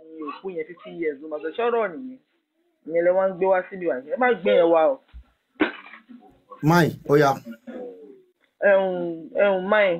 ní òkú yẹn fifty years ló máa sọ ṣọ́rọ̀ nìyẹn ìyẹn lè wọ́n ń gbé wá síbi wá ẹ má gbé yẹn wá o máì ó yá ẹ̀hún ẹ̀hún máì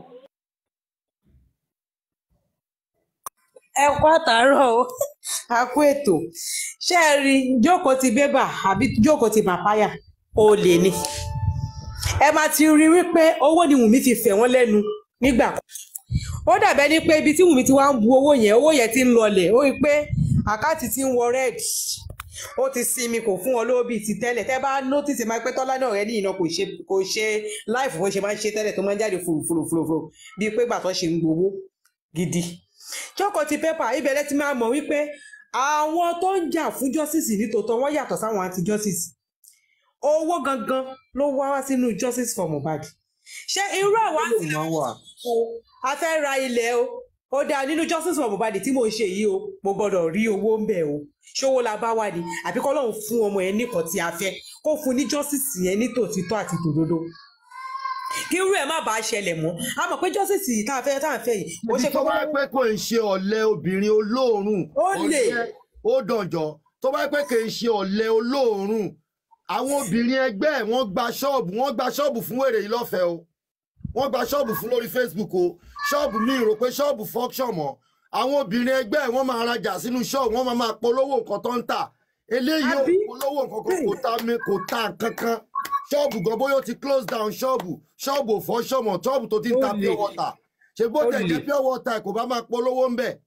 ẹ kú àtàárọ̀ o a kú ètò ṣé ẹ rí jókòó ti bébà àbí jókòó ti bàpáyà olè ni ẹ máa ti rí wípé owó ni wùmí fi fẹ̀ wọ́n lẹ́nu nígbà kan ó dàbẹ́ ní pé ibi tí wùmí ti wá ń bu owó yẹn owó yẹn ti ń lọlẹ̀ ó rí i pé àkáǹtì ti ń wọ red ó ti sinmi kò fún wọn lówó bíi ti tẹ́lẹ̀ tẹ́ bá nọ́tìsì máa pé tọ́lá náà rẹ̀ ní ìná kò ṣe kò ṣe láìfù bó ṣe máa ń ṣe tẹ́lẹ̀ tó máa ń jáde fùrùfùrùfùrù bíi pé gbàtọ́ ṣe ń gbowó gidi jókòó ti pépà ibẹ̀rẹ̀ ti máa mọ̀ wípé àwọn tó ń jà fún justice ní tòótọ́ wọ́n yàtọ̀ sáwọn anti justice owó gangan ló wá wá sínú justice for Mohbad ṣé irú àwa ti lè o a fẹ́ ra ilẹ̀ o ó dáa nínú justice for Mohbad tí mò ń ṣe yìí o mo gbọ́dọ̀ rí owó ń bẹ̀ o ṣówó la bá wà ní àbí kọ́ lóun fún ọmọ yẹn nìkan tí a fẹ́ kó fún ní justice yẹn ní tòtítọ́ àti tòdodo kí irú ẹ̀ má bàa ṣẹlẹ̀ mọ́ a mọ̀ pé justice yìí tá a fẹ́ tá a fẹ́ yìí ó ibi ṣe tó pé bá pé kò ń ṣe ọ̀lẹ obìnrin olóòórùn Ó lè. ọ̀lẹ ó dànjọ́ tó bá pé kò ń ṣe ọ̀lẹ olóòórùn àwọn obìnrin ẹgbẹ́ ẹ̀ wọ́n gba ṣọ́ọ̀bù wọ́n gba ṣọ́ọ̀bù fún wèrè yìí lọ́fẹ̀ẹ́ o wọ́n gba ṣọ́ọ̀bù fún lórí Facebook o ṣọ́ọ̀bù mi rò pé ṣọ́ọ̀bù function mọ́ àwọn obìnrin ẹgbẹ́ ẹ̀ wọ́n máa rajà sínú ṣọ́ọ̀bù wọ́n máa máa polówó nǹkan tó ń tà eléyìí ò Àbí? polówó nǹkan kan kò ta mi kò ta nǹkan kan ṣọ́ọ̀bù gan bóyá ó ti close down ṣọ́ọ̀bù ṣọ́ọ̀bù ò fọ́ ṣọ́ọ̀mọ̀ ṣọ́ọ̀bù tó ti ń ta Ó pure lè. water ṣe bó Ó tẹ̀ jẹ́ lè. pure water kò bá máa polówó ń bẹ̀.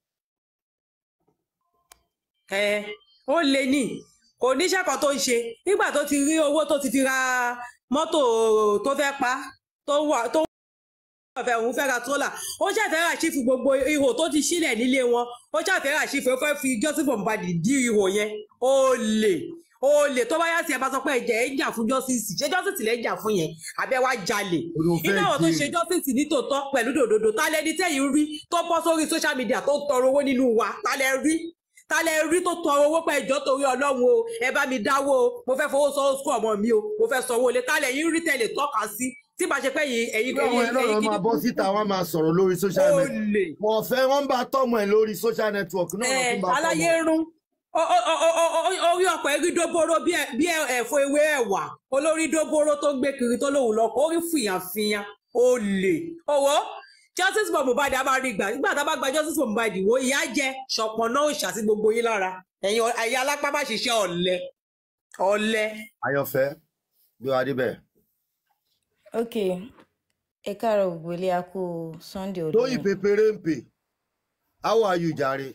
ẹ ó lè ní kò níṣẹ́ kan tó ń ṣe nígbà tó ti rí owó tó ti fi ra mọ́tò tó fẹ́ pa tó wà tó fẹ́ òun fẹ́ ra tólà ó ṣàfẹ́ rà sífù gbogbo ihò tó ti sílẹ̀ nílé wọn ó ṣàfẹ́ rà sífù ó fẹ́ fi Joseph Mohbad dí ihò yẹn ó lè ó lè tó bá yá sí ẹ bá sọ pé ẹ̀jẹ̀ ẹ̀ ń jà fún justice ṣé justice lẹ́ ń jà fún yẹn àbẹ́ wá jalè Orí o fẹ́ iná àwọn tó jí. ṣe justice ní tòótọ́ pẹ̀lú dòdòdò ta lẹni tẹ́yìn rí tó bọ́ sórí social media tó tọrọ owó nínú wa ta lẹ rí ta lẹ rí tó tọrọ owó pé ẹjọ́ torí Ọlọ́run o ẹ bá mi dáwó o mo fẹ́ fowó sọ sukú ọmọ mi o mo fẹ́ sanwó ilé ta lẹ yín rí tẹ̀lé tọ́ka sí tí bá ṣe pé yìí ẹ̀yin bí àwọn ẹ̀rọ ẹ̀yin máa bọ́ síta wọ́n máa sọ̀rọ̀ lórí social ó network lè wọ́n fẹ́ wọ́n bá tọ́mọ ẹ̀ lórí social network náà wọ́n ẹ tún bá aláyé tọ́mọ. rún Ó- ó- ó- ó- ó- orí ọ̀pọ̀ ẹ̀rí dóbóró bí ẹ- bí ẹ- ẹ̀fọ́ ewé ẹ̀wà olórí dóbóró tó gbé kiri tó lóun lọ orí fìyànfìyàn ó lè owó justice for Mohbad a máa rí gbà nígbà tá a bá gba justice for Mohbad wo ìyá jẹ ṣọpọ náà ò ṣàtì gbogbo yín lára ẹ̀yin ọ- ẹ̀yin alápá má ṣiṣẹ́ ọ̀lẹ ọ̀lẹ. Ayọ̀fẹ́ gbé wa débẹ̀. ok ẹ káàárọ̀ gbogbo ilé a kú sunday òní tóyìn pépéré ń pè how are you jàre.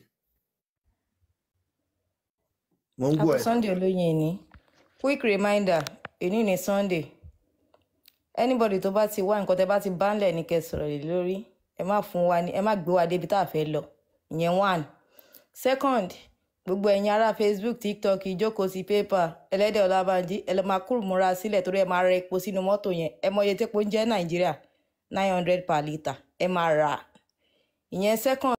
mo ń a gbọ́ kú ẹ̀. sunday olóyin ní quick reminder èní ní sunday anybody tó bá ti wá nǹkan tẹ́ bá ti bá ńlẹ̀ ní kẹ́ sọ̀rọ̀ lé lórí ẹ má fún wa ní ẹ má gbé wa débi tá a fẹ́ lọ ìyẹn one second gbogbo ẹ̀yin ará facebook tiktok ìjókòó sí pépà ẹlẹ́dẹ̀ ọlábànjí ẹ lọ́ọ́ máa kúrò múra sílẹ̀ torí ẹ máa ra epo sínú mọ́tò yẹn ẹ mọ iye tépo ń jẹ́ nàìjíríà nine hundred per litre ẹ máa rà á ìyẹn second.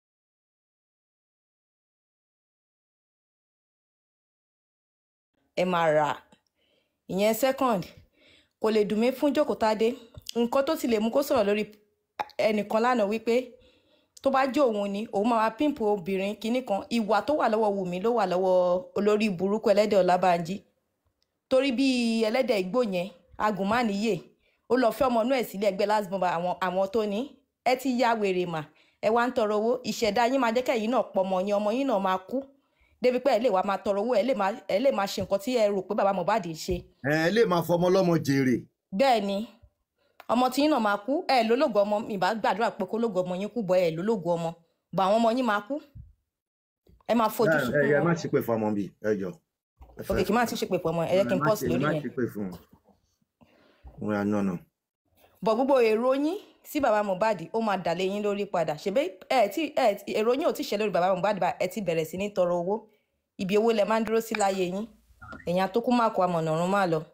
ẹ máa rà á ìyẹn second kò lè dùn mí fún jókòtádé nǹkan tó ti lè mú kó sọ̀rọ̀ lórí ẹnìkan lánàá wípé tó bá jẹ́ òun ni òun máa píǹpù obìnrin kinní kan ìwà tó wà lọ́wọ́ wùmí ló wà lọ́wọ́ olórí burúkú ẹlẹ́dẹ̀ ọlábànjí torí bí ẹlẹ́dẹ̀ igbó yẹn agùnmánìyè ó lọ fẹ́ ọmọ inú ẹ̀ sílé ẹgbẹ́ last bomber àwọn àwọn tó ní ẹ ti ya wèrè mà ẹ wá ń tọrọ owó ìṣẹ̀dá yín máa jẹ́ kẹ́yìn náà pọ̀ ọmọ yín ọmọ yín náà máa kú débi pé ẹ lè wá máa tọrọ owó ẹ lè máa ẹ lè máa ṣe nǹkan tí ẹ rò pé bàbá Mohbad ń ṣe ẹ lè máa fọmọ lọ́mọ jèrè. bẹ́ẹ̀ ni ọmọ tí yín náà máa kú ẹ lólógo ọmọ mi bá gbàdúrà pé kó lógo ọmọ yín kú bọ ẹ lólógo ọmọ bọ àwọn ọmọ yín máa kú ẹ máa fojú ẹ sunkún ẹ má wọn ṣe pé fọmọ bíi ẹ jọ. ẹ òkè fẹ́- kí n má ti ṣe pé pọ̀ mọ́ ẹ yẹ kí n má pọ́s ṣe- lórí má yẹn ṣe pé fún un. wọn yà nọ̀nà. bọ̀ gbogbo èrò yín sí bàbá Mohbad ó máa dà lé yín lórí padà ṣèbí ẹ tí ẹ tí- èrò yín ò tí ṣe lórí bàbá Mohbad bá ẹ ti bẹ̀rẹ̀ sí ní tọrọ owó ibi owó lẹ máa ń dúró sí láyé yín èèyàn tó kú má kó amọ̀nà ọ̀run má lọ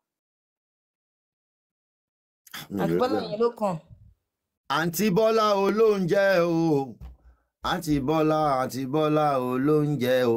àgbọ́lá yẹn ló kàn àǹtí bọ́lá olóúnjẹ o àǹtí bọ́lá àǹtí bọ́lá olóúnjẹ o.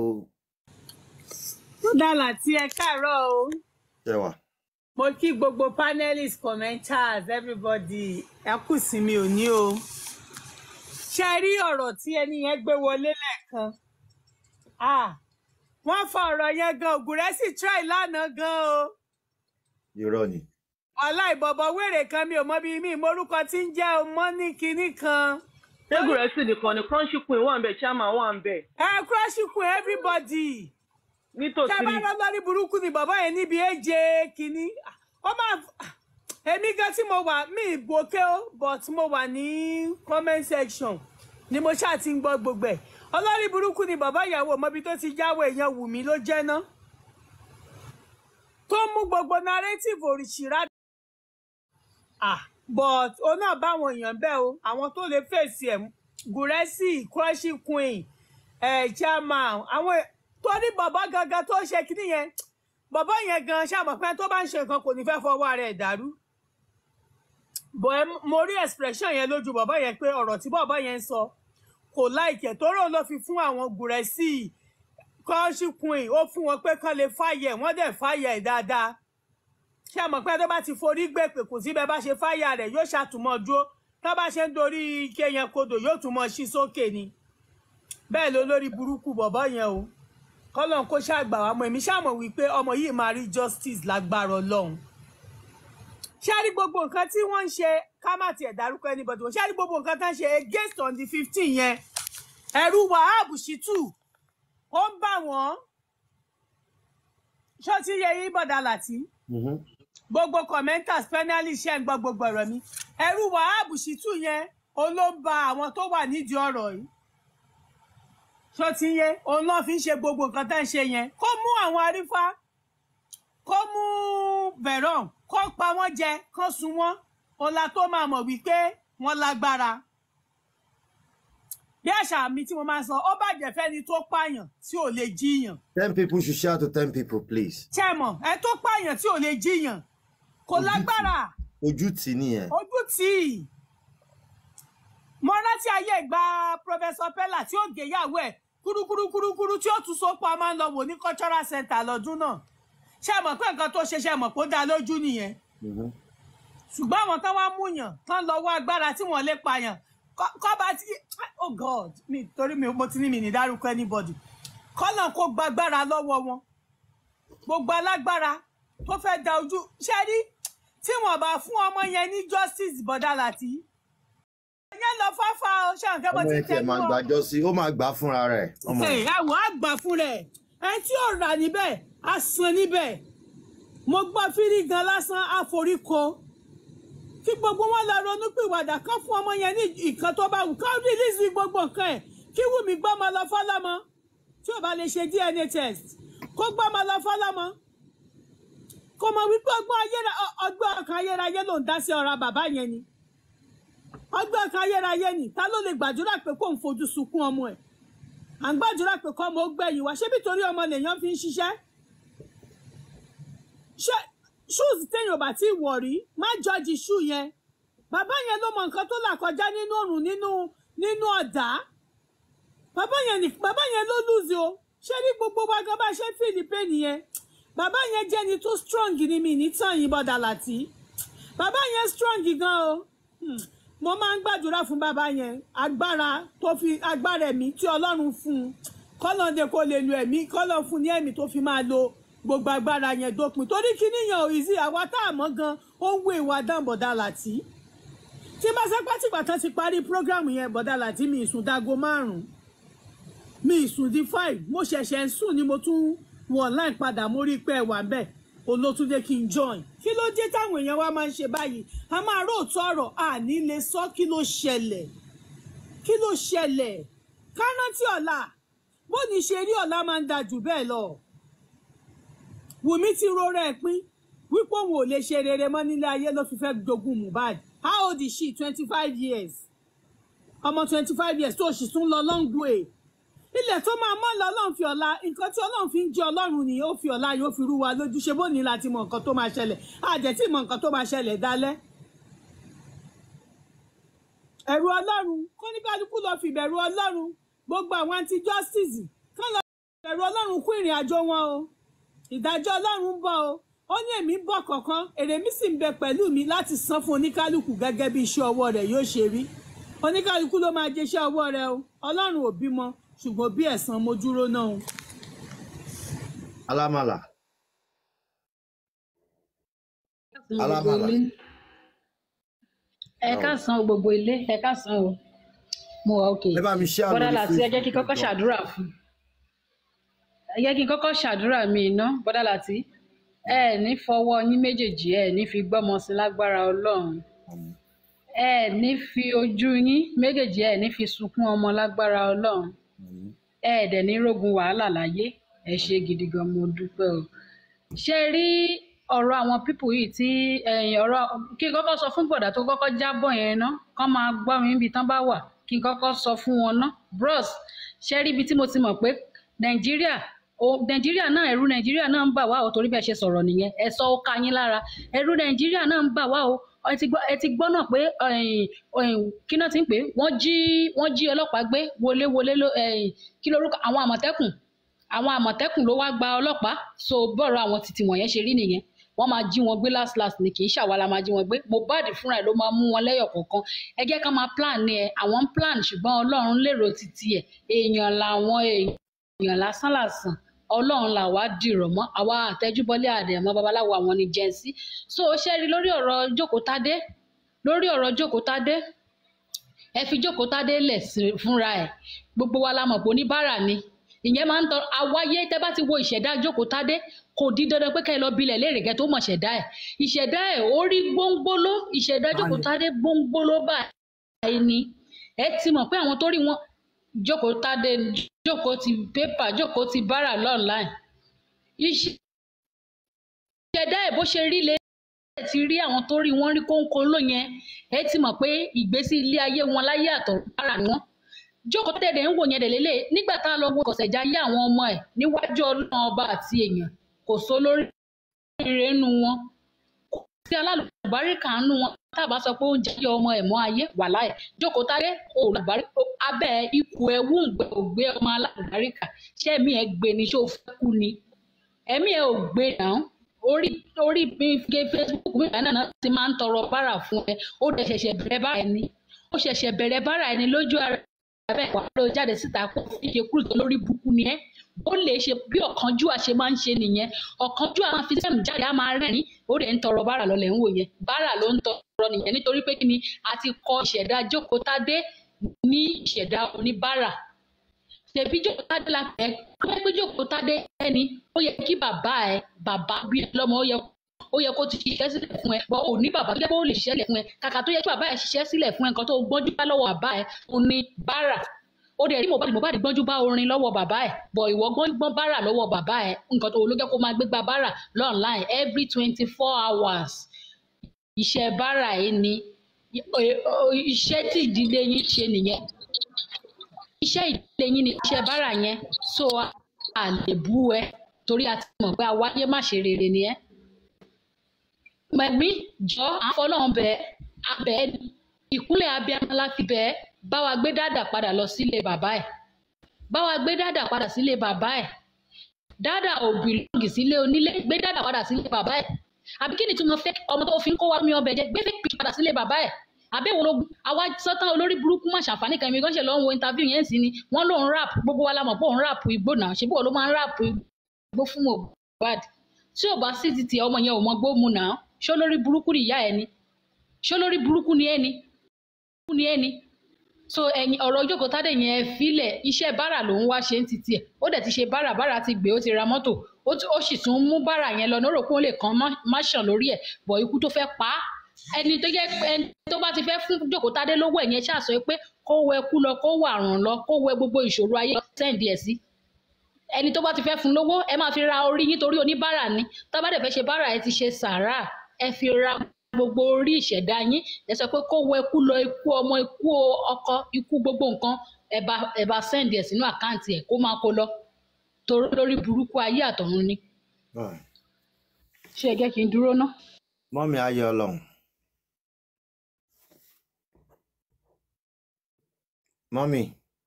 ó dàlà tí ẹ káàárọ̀ o ṣẹwà mo kí gbogbo panelists commenters everybody ẹ kù sí mi ò ní o ṣe rí ọ̀rọ̀ tí ẹni yẹn gbé wọlé lẹ́ẹ̀kan ah wọ́n fa ọ̀rọ̀ yẹn gan ògùrẹ́ sì try lánàá gan o irọ́ ni. aláìbọ̀bọ̀ wèrè kan mi ò mọ bí mi morúkọ tí ń jẹ́ ọmọ ní kinní kan tẹ́gùn rẹ̀ sì nìkan ni crunchy queen wà ń bẹ̀ chairman wà ń bẹ̀ ẹ crush kun everybody nítòsí tẹ́ bá rọ́ lórí burúkú ni bàbá yẹn níbi èje kinní ó máa èmi gan tí mo wà mí ìgbòkè ó but mo wà ní comment section ni mo ṣáà ti ń gbọ́ gbogbo ẹ̀ ọlọ́rí burúkú ni bàbá ìyàwó mọ́bi tó ti jáwọ́ èèyàn wù mí ló jẹ́ ná tó mú gbogbo narrative òrìṣìírá ah but ó náà báwọn èèyàn bẹ́ẹ̀ o àwọn tó lè fèsì ẹ̀ gùrẹ́sì crunchy queen ẹ̀ chairman àwọn è- torí bàbá gangan tó ṣe kíní yẹn bàbá yẹn gan ṣàmọ̀ pé tó bá ń ṣe nǹkan kò ní fẹ́ fọwọ́ ara ẹ̀ dàrú bọ̀ ẹ mo rí expression yẹn lójú bàbá yẹn pé ọ̀rọ̀ tí bàbá yẹn ń sọ kò láìkẹ̀ tó rò ló fi fún àwọn gùrẹ́sì crunchy queen ó fún wọn pé kán lè fàyẹ̀ wọ́n dẹ̀ fàyẹ̀ dáadáa ṣé àmọ̀ pé tó bá ti forí gbé pé kò sí bẹ́ẹ̀ bá ṣe fáyà rẹ̀ yóò ṣàtúmọ̀ dúró tó bá ṣe ń dorí ike yẹn kodò yóò tún mọ sí sókè ni bẹ́ẹ̀ ló lórí burúkú bọ̀bọ́ yẹn o kọ́lọ́n kó ṣàgbà wá mọ́ èmi ṣàmọ̀ wípé ọmọ yìí máa rí justice lágbára ọlọ́run ṣé a rí gbogbo nǹkan tí wọ́n ń ṣe ká má tiẹ̀ dárúkọ anybody wọ́n ṣé a rí gbogbo nǹkan tó ń ṣe against on the fifteen yẹn ẹ̀rù wahab shitu ó ń bà wọ́n ṣó ti yẹ yín bọ̀dà láti Mhm. gbogbo commenters penalty ṣe ń gbọ́ gbogbo ọ̀rọ̀ mi ẹ̀rù wahab shitu yẹn òun ló ń ba àwọn tó wà nídìí ọ̀rọ̀ yìí ṣó ti yé òun náà fi ń ṣe gbogbo nǹkan tá ń ṣe yẹn kó mú àwọn arífá kó mú veron kó pa wọ́n jẹ kó sun wọ́n òun la tó máa mọ̀ wípé wọ́n lágbára bí àṣà mi tí mo máa ń sọ ó bàjẹ́ fẹ́ni tó pààyàn tí ò lè jíyàn ten people should shout to ten people please. ṣé ẹ mọ̀ ẹ tó pààyàn tí ò lè jíyàn kò Ojú tì. lágbára ojú tì í nìyẹn. ojú tí ì mo rántí ayé ìgbà professor pella tí ó gèyàwó ẹ kúrúkúrúkúrúkúrú tí ó tún so pa máa ń lọ wò ní cultural center lọ́dún náà ṣé ẹ mọ̀ pé nǹkan tó ṣe ṣe ẹ mọ̀ pé ó dá lójú nìyẹn Mhm. ṣùgbọ́n àwọn tán wá múyàn tán lọ wá agbára tí wọ́n lè pààyàn kọ́ kọ́ bá ti oh god mi torí mi mo ti ní mi ní dárúkọ anybody kọ́nà kó gbàgbára lọ́wọ́ wọn gbogbo alágbára tó fẹ́ da ojú ṣe rí tí wọ́n bá fún ọmọ yẹn ní justice bọ́dà láti ẹ̀yẹ́ lọ fáfá o ṣàǹkẹ́ bó ọmọ ti yẹn tiẹ̀ tẹnu máa o gbàjọ sí ó máa gbà fúnra rẹ̀. ọmọ ẹ yẹn. àwọn àgbà fún rẹ ẹ tí ò rà níbẹ̀ á san níbẹ̀ mo gbọ́ fírí gan lásán àforíko kí gbogbo wọn lọ ronú pìwàdà kán fún ọmọ yẹn ní nǹkan tó bá wù kán rìlíìsì gbogbo nǹkan ẹ̀ kí Wùmí gbọ́mọ lọ fọ́lọ́mọ tí ò bá lè ṣe DNA test kó gbọ́mọ lọ fọ́lọ́mọ kò mọ̀ wípé ọgbọ́n ayéra ọgbọ́n ọkàn ayérayé ló ń dá sí ọ̀rọ̀ bàbá yẹn ni ọgbọ́n ọkàn ayérayé ni ta ló lè gbàdúrà pé kó ń fojú sunkún ọmọ ẹ̀ à ń gbàdúrà pé kọ́ ọmọ ó gbẹ̀yìn wá ṣé nítorí ọmọ lèèyàn fi ń ṣiṣẹ́ ṣé shoes téèyàn bá ti wọ̀ rí má jọ́ọ̀jì shoe yẹn bàbá yẹn ló mọ nǹkan tó là kọjá nínú òrùn nínú nínú ọ̀dá bàbá yẹn ní bàbá yẹn ló lùzì o ṣé ní gbogbo wa gan bá ṣe fìlì pẹ́ẹ́nì yẹn bàbá yẹn jẹ́ ni tó strong ni mi ní tàn yín bọ́dà láti bàbá yẹn strong gan o Hmm. mo máa ń gbàdúrà fún bàbá yẹn agbára tó fi agbára ẹ̀mí tí ọlọ́run fún un kọ́lọ́ndé kó lè lo ẹ̀mí kọ́lọ́ fún ní ẹ̀mí tó fi máa lo gbogbo agbára yẹn dópin torí kíní yẹn ò ìzí àwa tá a mọ̀ gan ó ń wo ìwà dán bọ̀dà láti tí bá sẹ́pá tìgbà tán ti parí prógrámù yẹn bọ̀dà láti mi ìsùn dago márùn-ún mi ìsùn di five mo ṣẹ̀ṣẹ̀ ń sùn ni mo tún wọ online padà mo rí i pé ẹ wà bẹ́ẹ̀ olótúndé kí n join kí ló dé táwọn èèyàn wa máa ń ṣe báyìí a máa róòtọ́ ọ̀rọ̀ àní lè sọ kí ló ṣẹlẹ̀ kí ló ṣẹlẹ̀ kárántí ọ̀la bó ní ṣe rí ọ̀la máa ń da jù bẹ́ẹ̀ lọ wùmí ti rọra ẹ̀ pín wípé òun ò lè ṣe rere mọ́ nílé ayé ló fi fẹ́ jogún Mohbad how old is she twenty five years ọmọ twenty five years tó sì tún lọ long way ilẹ̀ tó máa mọ́ lọ ọlọ́run fi ọ̀la nǹkan tí ọlọ́run fi ń jẹ́ ọlọ́run ni ó fi ọ̀la yóò fi rú wa lójú ṣe bó ní láti mọ nǹkan tó máa ṣẹlẹ̀ àjẹ́ tí mọ nǹkan tó máa ṣẹlẹ̀ dálẹ́. ẹ̀rù ọlọ́run kó ní kálukú lọ fi ìbẹ̀rù ọlọ́run gbogbo àwọn anti justice kán lọ fi ìbẹ̀rù ọlọ́run kún ìrìn àjò wọn o ìdájọ́ ọlọ́run ń bọ̀ o ó ní èmi ń bọ̀ kọ̀ọ̀kan èrè mi sì ń bẹ pẹ̀lú mi láti san fún oníkálukú gẹ́gẹ́ bí iṣẹ́ ọwọ́ rẹ̀ yóò ṣe rí oníkálukú ló máa jẹ iṣẹ́ ọwọ́ rẹ̀ o ọlọ́run ò bímọ ṣùgbọ́n bí ẹ̀san mo dúró náà o. alámàlà gbogbo alámàlà ilé ẹ káàsán o gbogbo ilé ẹ káàsán o mo wà òkè ẹ bá mi ṣe àlọ́ bọ́dà ní láti ẹ jẹ́ kí n kọ́kọ́ Facebook ṣàdúrà fún ẹ jẹ́ kí n kọ́kọ́ ṣàdúrà mi iná bọ́dà láti ẹ ní fọwọ́ yín méjèèjì ẹ ní fi gbọ́mọ sí lágbára ọlọ́run ẹ ní fi ojú yín méjèèjì ẹ ní fi sunkún ọmọ lágbára ọlọ́run ẹ dẹ̀ ní rógun wàhálà láyé ẹ ṣe gidi gan mo dúpẹ́ o ṣe rí ọ̀rọ̀ àwọn pípù yìí tí ẹ̀yìn ọ̀rọ̀ kí n kọ́kọ́ sọ fún bọ̀dà tó kọ́kọ́ jábọ̀ yẹn ná kán máa gbọ́ mi níbi tán bá wà kí n kọ́kọ́ sọ fún wọn ná bros ṣe rí ibi tí mo ti mọ̀ pé nàìjíríà o nàìjíríà náà ẹ̀rù nàìjíríà náà ń bà wá o torí bẹ́ẹ̀ ṣe sọ̀rọ̀ nìyẹn ẹ sọ ó ka yín lára ẹ̀rù nàìjíríà náà ń bà wá o ẹ ti gbọ́ ẹ ti gbọ́ náà pé ẹ̀yìn ẹ̀yìn kí náà ti ń pè é wọ́n jí wọ́n jí ọlọ́pàá gbé wọléwọlé ló ẹ̀yìn kí lorúkọ àwọn àmọ̀tẹ́kùn àwọn àmọ̀tẹ́kùn ló wá gba ọlọ́pàá so bọ́ọ̀rọ̀ àwọn títí wọ̀nyẹn ṣe rí nìyẹn wọ́n máa jí wọn gbé last last ni kì í ṣàwa la máa jí wọn gbé Mohbad fúnra ẹ̀ ló máa mú wọn lẹ́yọ̀ kọ̀ọ̀kan ẹ jẹ́ ká máa plan ni ẹ àwọn ń plan ṣùgbọ́n ọlọ́run lérò títí ẹ̀ èèyàn làwọn èèyàn lásán làsàn ọlọ́run là wá dìrọ̀ mọ́ àwa àtẹjúbọlé àdẹ̀mọ́ babaláwo àwọn ni jẹ́nsí so ṣe rí lórí ọ̀rọ̀ jókòtádé lórí ọ̀rọ̀ jókòtádé ẹ fi jókòtádé lẹ̀ sí- fúnra ẹ̀ gbogbo wa la mọ̀ pé oníbàárà ni ìyẹn máa ń tọ àwáyé tẹ bá ti wo ìṣẹ̀dá jókòtádé kò di dandan pé kẹ́ ẹ lọ bilẹ̀ léèrè kẹ́ tó mọ̀ ṣẹ̀dá ẹ̀ ìṣẹ̀dá ẹ̀ ó rí gbóngbóló ìṣẹ̀dá jókòtádé gbóngbóló báyìí ni ẹ ti mọ̀ pé àwọn tó rí wọn jókòtádé jókòó ti pépà jókòó ti bára lọ́ọ̀láìn ìṣẹ̀dá ẹ̀ bó ṣe rí lé ti rí àwọn tó rí wọn rí kóńkó ló yẹn ẹ ti mọ̀ pé ìgbésí ilé ayé wọn láyé àtọ̀ bára ni wọn jókòó tẹ̀lé ń wò yẹn dẹ̀ lélẹ̀ nígbà tá a lọ wo kọ̀sẹ̀já yé àwọn ọmọ ẹ̀ níwájú ọlọ́run ọba àti èèyàn kò só lórí rere nu wọn kò sí alálùbáríkà nu wọn tá a bá sọ pé oúnjẹ yẹ ọmọ ẹ̀ mọ́ ayé wà láì jókòó tálẹ́ olùbárí abẹ́ ikú ẹ̀ wúǹgbẹ́ ògbé ọmọ alálùbáríkà ṣé ẹ̀mí ẹ̀ gbé ni ṣé ó fẹ́ kú ni ẹ̀mí ẹ̀ ò gbé náà orí orí mi gé facebook mi kan náà ti máa ń tọrọ bárà fún ẹ ó dẹ̀ ṣẹ̀ṣẹ̀ bẹ̀rẹ̀ bárà ẹni ó ṣẹ̀ṣẹ̀ bẹ̀rẹ̀ bárà ẹni lójú ara bẹ́ẹ̀ wà ló jáde síta kó fi ṣe kúrò tó lórí burúkú ni ẹ́ ó lè ṣe bí ọ̀kánjúwà ṣe máa ń ṣe nìyẹn ọ̀kánjúwà máa fi sẹ́mu jáde á máa rẹ́rìn ó dẹ̀ ń tọrọ bárà lọ́lẹ̀ ń wò yẹn bárà ló ń tọrọ nìyẹn nítorí pé kí ni a ti kọ ìṣẹ̀dá jókòtádé ní ìṣẹ̀dá oníbárà ṣèbí jókòtádé la fẹ́ tó yẹ pé jókòtádé ẹni ó yẹ kí bàbá ẹ bàbá bí ẹ lọ́mọ ó yẹ ó yẹ kó ti ṣiṣẹ́ sílẹ̀ fún ẹ bọ́ ò ní bàbá tó yẹ kó lè ṣiṣẹ́ sílẹ̀ fún ẹ kàkà tó yẹ kí bàbá ẹ ṣiṣẹ́ sílẹ̀ fún ẹ nǹkan tó gbọ́njú bá lọ́wọ́ bàbá ẹ ó ní bárà ó dẹ̀ rí Mohbad Mohbad gbọ́njú bá orin lọ́wọ́ bàbá ẹ̀ bọ̀ ìwọ gbọ́n bárà lọ́wọ́ bàbá ẹ̀ nǹkan tó ló jẹ́ kó máa gbégbá bárà online every twenty four hours iṣẹ́ bárà yìí ni iṣẹ́ tí ìdílé yín ṣe nìyẹn iṣẹ́ ìdílé yín ni iṣẹ́ bárà yẹn so a lè bú ẹ torí a ti mọ̀ pé àwáyé má ṣe rere ni ẹ́ mẹ̀mí jọ àfọlọ́hún bẹ́ẹ̀ abẹ́ ìkúnlẹ̀ abiyamọ la fi bẹ́ẹ̀ bá wa gbé dáàdà padà lọ sílé bàbá ẹ̀ bá wa gbé dáàdà padà sílé bàbá ẹ̀ dáàdà ò bìlọ́ọ̀gì sílé onílé gbé dáàdà padà sílé bàbá ẹ̀ àbí kí ni tí mo fẹ́ ọmọ tó fi ń kó wa mi ọbẹ̀ jẹ gbé fẹ́ pì padà sílé bàbá ẹ̀ àbẹ́ wo ló àwa sọ́tàn olórí burúkú má ṣàǹfààní kan mi gan ṣe lọ́ ń wo interview yẹn sí ni wọ́n lòun rap gbogbo wa la mọ̀ pé òun rap igbó náà ṣe bí wọ́n ló máa ń rap igbó fún Mohbad tí ò bá sí ti tiẹ̀ ọmọ yẹn ò mọ gbóòmù náà ṣó lórí burúkú ni ìyá ẹ ni ṣó lórí burúkú ni ẹ ni burúkú ni ẹ ni so ẹ̀yin ọ̀rọ̀ ojókòó tádé yẹn ẹ filẹ̀ iṣẹ́ bárà ló ń wá ṣe ń titi ẹ̀ ó dẹ̀ ti ṣe bárà bárà ti gbé ó ti ra mọ́tò ó sì tún mú bárà yẹn lọ nórò pé ó lè kàn má ṣàn lórí ẹ̀ bọ̀ ikú tó fẹ́ pa á ẹni tó jẹ́ ẹni tó bá ti fẹ́ fún jókòó tádé lówó ẹ̀yẹn ṣàṣọ pé kó wẹ kú lọ kó wà àrùn lọ kó wẹ gbogbo ìṣòro ayé lọ sẹ́ǹdì ẹ̀ sí ẹni tó bá ti fẹ́ fún lówó ẹ máa fi ra orí yín torí oníbàárà ni tó bá dẹ̀ fẹ́ ṣe bárà ẹ ti ṣe sàárà ẹ fi ra gbogbo orí ìṣẹ̀dá yín ẹ sọ pé kó wọ ikú lọ ikú ọmọ ikú ọkọ ikú gbogbo nǹkan ẹ bá ẹ bá sẹ́ǹdì ẹ̀ sínú àkáǹtì ẹ̀ kó máa kó lọ torí lórí burúkú ayé àtọ̀run ni. ṣé ẹ jẹ́ kí n dúró ná. mọ́mí ayé ọlọ́run mọ́mí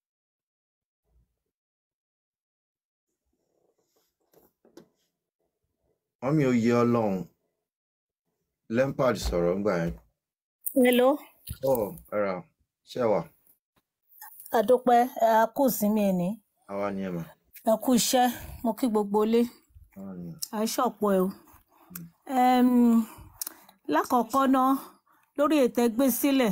mọ́mí oyè ọlọ́run Lampard sọ̀rọ̀ ńgbà yẹn. hello ọ ẹ̀rà ṣẹ́wà. àdópẹ́ ẹ á kù sinmi ẹ̀ní àwa ni ẹ mà ẹ kú iṣẹ́ mo kí gbogbo ilé àwa ni ẹ. àìṣọ̀pọ̀ ẹ o. Ẹm, lákọ̀ọ́kọ́ ná lórí ètò ẹgbẹ́ sílẹ̀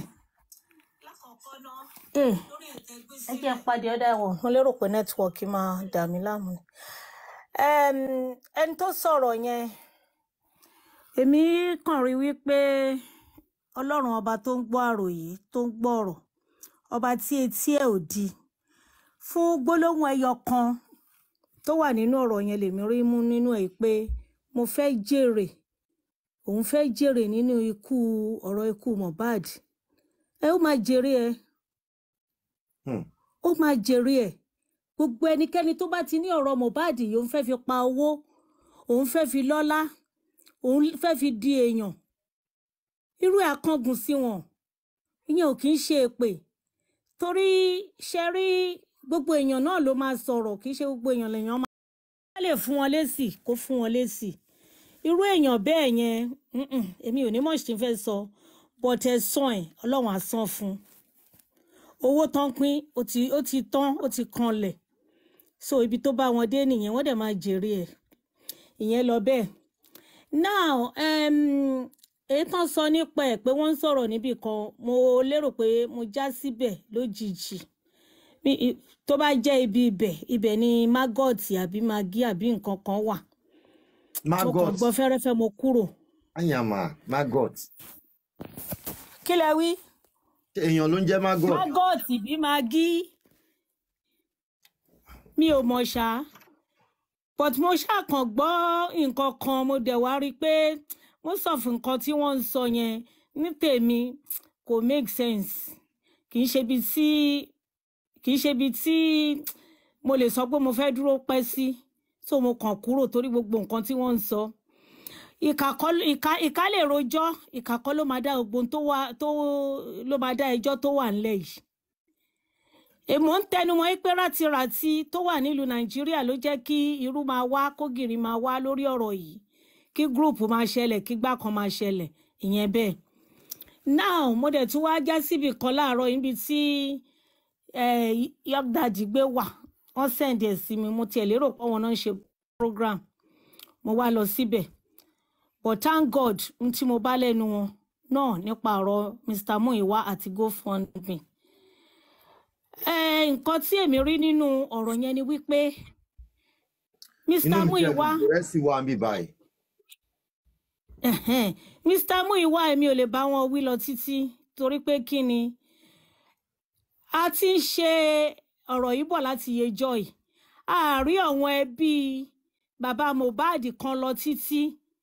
Ee, ẹ jẹ́ n pàdé ọ̀dà ẹ̀wọ̀n mo lérò pé nẹ́tíwọ̀kì máa dà mí láàmú ni. Ẹm, ẹni tó sọ̀rọ̀ yẹn èmi kàn rí wípé ọlọ́run ọba tó ń gbọ́ àròyé tó ń gbọ́ ọ̀rọ̀ ọba tí etí ẹ̀ ò di fún gbólóhùn ẹyọ kan tó wà nínú ọ̀rọ̀ yẹn lèmi rí mú nínú ẹ̀ pé mo fẹ́ jèrè òun fẹ́ jèrè nínú ikú ọ̀rọ̀ ikú Mohbad ẹ ó máa jèrè ẹ Hmm. ó máa jèrè ẹ gbogbo ẹnikẹ́ni tó bá ti ní ọ̀rọ̀ Mohbad yìí òun fẹ́ fi pa owó òun fẹ́ fi lọ́lá òun fẹ́ fi di èèyàn irú ẹ̀ akángun sí wọn ìyẹn ò kì í ṣe èpè torí ṣe rí gbogbo èèyàn náà ló máa sọ̀rọ̀ kì í ṣe gbogbo èèyàn lèèyàn máa wọ́n lè fún wọn lésì kó fún wọn lésì irú èèyàn bẹ́ẹ̀ yẹn mm-mm, èmi ò ní mọ̀ ṣe fẹ́ sọ but ẹ sàn ẹ̀ ọlọ́run á san fún un owó tán pín ó ti ó ti tán ó ti kanlẹ̀ so ibi tó bá wọn dé nìyẹn wọ́n dẹ̀ máa jèrè ẹ̀ ìyẹn lọ bẹ́ẹ̀ now um, èyí tán sọ nípa ẹ̀ pé wọ́n ń sọ̀rọ̀ níbì kan mo lérò pé mo já síbẹ̀ lójijì Bí- i- tó bá jẹ́ ibi ibẹ̀ ibẹ̀ ni maggot àbí magi àbí nǹkan kan wà mo kàn maggot gbọ́ fẹ́rẹ́fẹ́ mo kúrò àyàmà maggot kí lẹ wí Ṣé èèyàn ló ń jẹ́ maggot maggot bí magi mi ò mọ̀ ṣá but mo ṣàkàn gbọ́ nǹkan kan mo dẹ̀ wá rí i pé most of nǹkan tí wọ́n ń sọ yẹn ní tèmi kò make sense kì í ṣe ibi tí kì í ṣe ibi tí mo lè sọ pé mo fẹ́ dúró pẹ́ sí so mo kàn kúrò torí gbogbo nǹkan tí wọ́n ń sọ ìkà kọ́ ìkà ìkà lè rojọ́ ìkà kọ́ ló máa dá gbogbo ohun tó wà tó ló máa dá ẹjọ́ tó wà ńlẹ̀ yìí èmọ̀ ń tẹnumọ́ pé rátiràti tó wà nílùú nàìjíríà ló jẹ́ kí irú máa wá kógìrì máa wá lórí ọ̀rọ̀ yìí kí gúrùpù máa ṣẹlẹ̀ kí gbá kan máa ṣẹlẹ̀ ìyẹn bẹ́ẹ̀ now mo dẹ̀ tún wá já síbì kan láàárọ̀ níbi tí yọgdàdì gbé wà wọ́n sẹ̀ǹdì ẹ̀ sí mi mo tiẹ̀ lérò pé wọn náà ń ṣe program mo wá lọ síbẹ̀ but thank god n tí mo bá lẹ́nu wọn náà nípa ọ̀rọ̀ mr muiwa àti gofundme Eh, nǹkan tí èmi rí nínú ọ̀rọ̀ yẹn ni wípé inú mr mi jẹ́ muiwa gbogbo rẹ̀ sì wà níbí báyìí ẹ̀hẹ́n, mr muiwa èmi ò lè bá wọn wí lọ títí torí pé kí ni a ti ń ṣe ọ̀rọ̀ yìí bọ̀ láti yejọ́ yìí àárí àwọn ẹbí bàbá mohbad kan lọ títí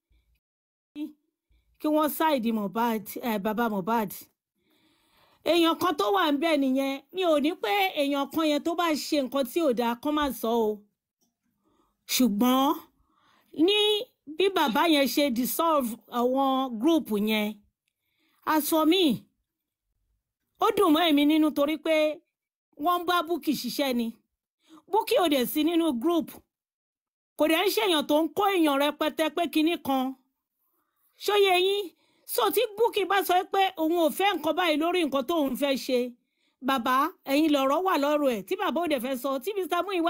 kí wọ́n ṣáìdì mohbad eh, bàbá mohbad èèyàn kan tó wà ń bẹ̀ nìyẹn mi ò ní pé èèyàn kan yẹn tó bá ṣe nǹkan tí ò dáa kán má sọ o ṣùgbọ́n ní bí bàbá yẹn ṣe dissolve àwọn gúrùpù yẹn as for me ó dùn mọ́ èmi nínú torí pé wọ́n ń bá búkì ṣiṣẹ́ ni búkì ò dẹ̀ sí nínú group kò dẹ̀ ń ṣèyàn tó ń kó èèyàn rẹpẹtẹ pé kinní kan ṣóyè yín so tí búkì bá sọ pé òun ò fẹ́ nǹkan báyìí lórí nǹkan tóun fẹ́ ṣe bàbá ẹ̀yin lọ̀rọ̀ wà lọ́rọ̀ ẹ̀ tí bàbá ò dẹ̀ fẹ́ sọ tí mr muiwa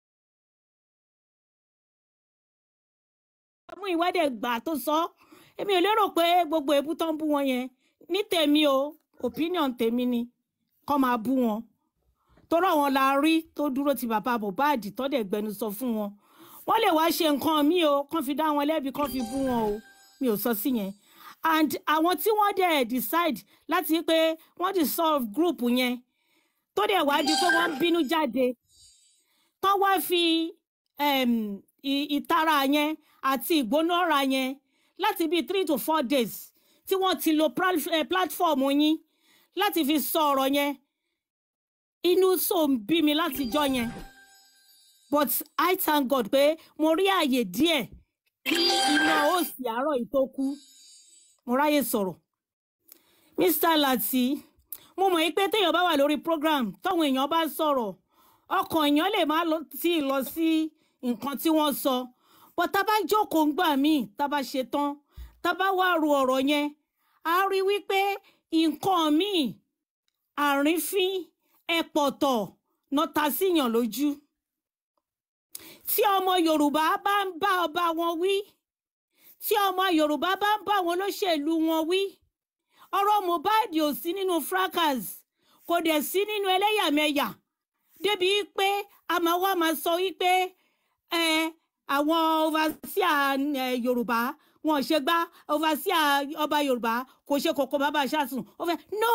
muiwa dẹ̀ gbà tó sọ èmi ò lérò pé gbogbo èébú tó ń bú wọn yẹn ní tèmi o opinion tèmi ni kọ́ máa bú wọn torí àwọn la rí tó dúró ti bàbá mohbad tó dẹ̀ gbẹnusọ fún wọn wọ́n lè wá ṣe nǹkan míì o kán fi dá wọn lẹ́bi kán fi bú wọn o mi ò sọ sí yẹn and àwọn tí wọ́n dẹ̀ decide láti pé wọ́n dissolve group yẹn tó dẹ̀ wá di pé wọ́n ń bínú jáde tán wá fi um, ì- ìtara yẹn àti ìgbónára yẹn láti bíi three to four days tí wọ́n ti lo pral- eh, platform yín láti fi sọ ọ̀rọ̀ yẹn inú so ń bí mi látijọ́ yẹn but i thank god pé mo rí àyè díẹ̀ kí iná òsì àárọ̀ yìí tó kú mo ráyè sọ̀rọ̀ mr lati mo mọ̀ pé téèyàn bá wà lórí program táwọn èèyàn bá sọ̀rọ̀ ọkàn èèyàn lè má lọ sí lọ sí nǹkan tí wọ́n sọ but tá a bá jókòó ń gbà míì tá a bá ṣe tán tá a bá wá ro ọ̀rọ̀ yẹn a rí wípé nǹkan míì àrífín ẹ̀pọ̀tọ̀ náà ta síyàn lójú tí ọmọ yorùbá bá ń bá ọba wọn wí tí ọmọ yorùbá bá ń bá àwọn olóṣèlú wọn wí ọ̀rọ̀ mohbad ò sí nínú fracas kò dẹ̀ sí nínú ẹlẹ́yàmẹ̀yà débi pé a máa wá máa sọ wípé ẹ àwọn overseer ẹ, yorùbá wọn ò ṣe gbá overseer ọba yorùbá kò ṣe kòkó bàbá ṣáàtún ó fẹ́ no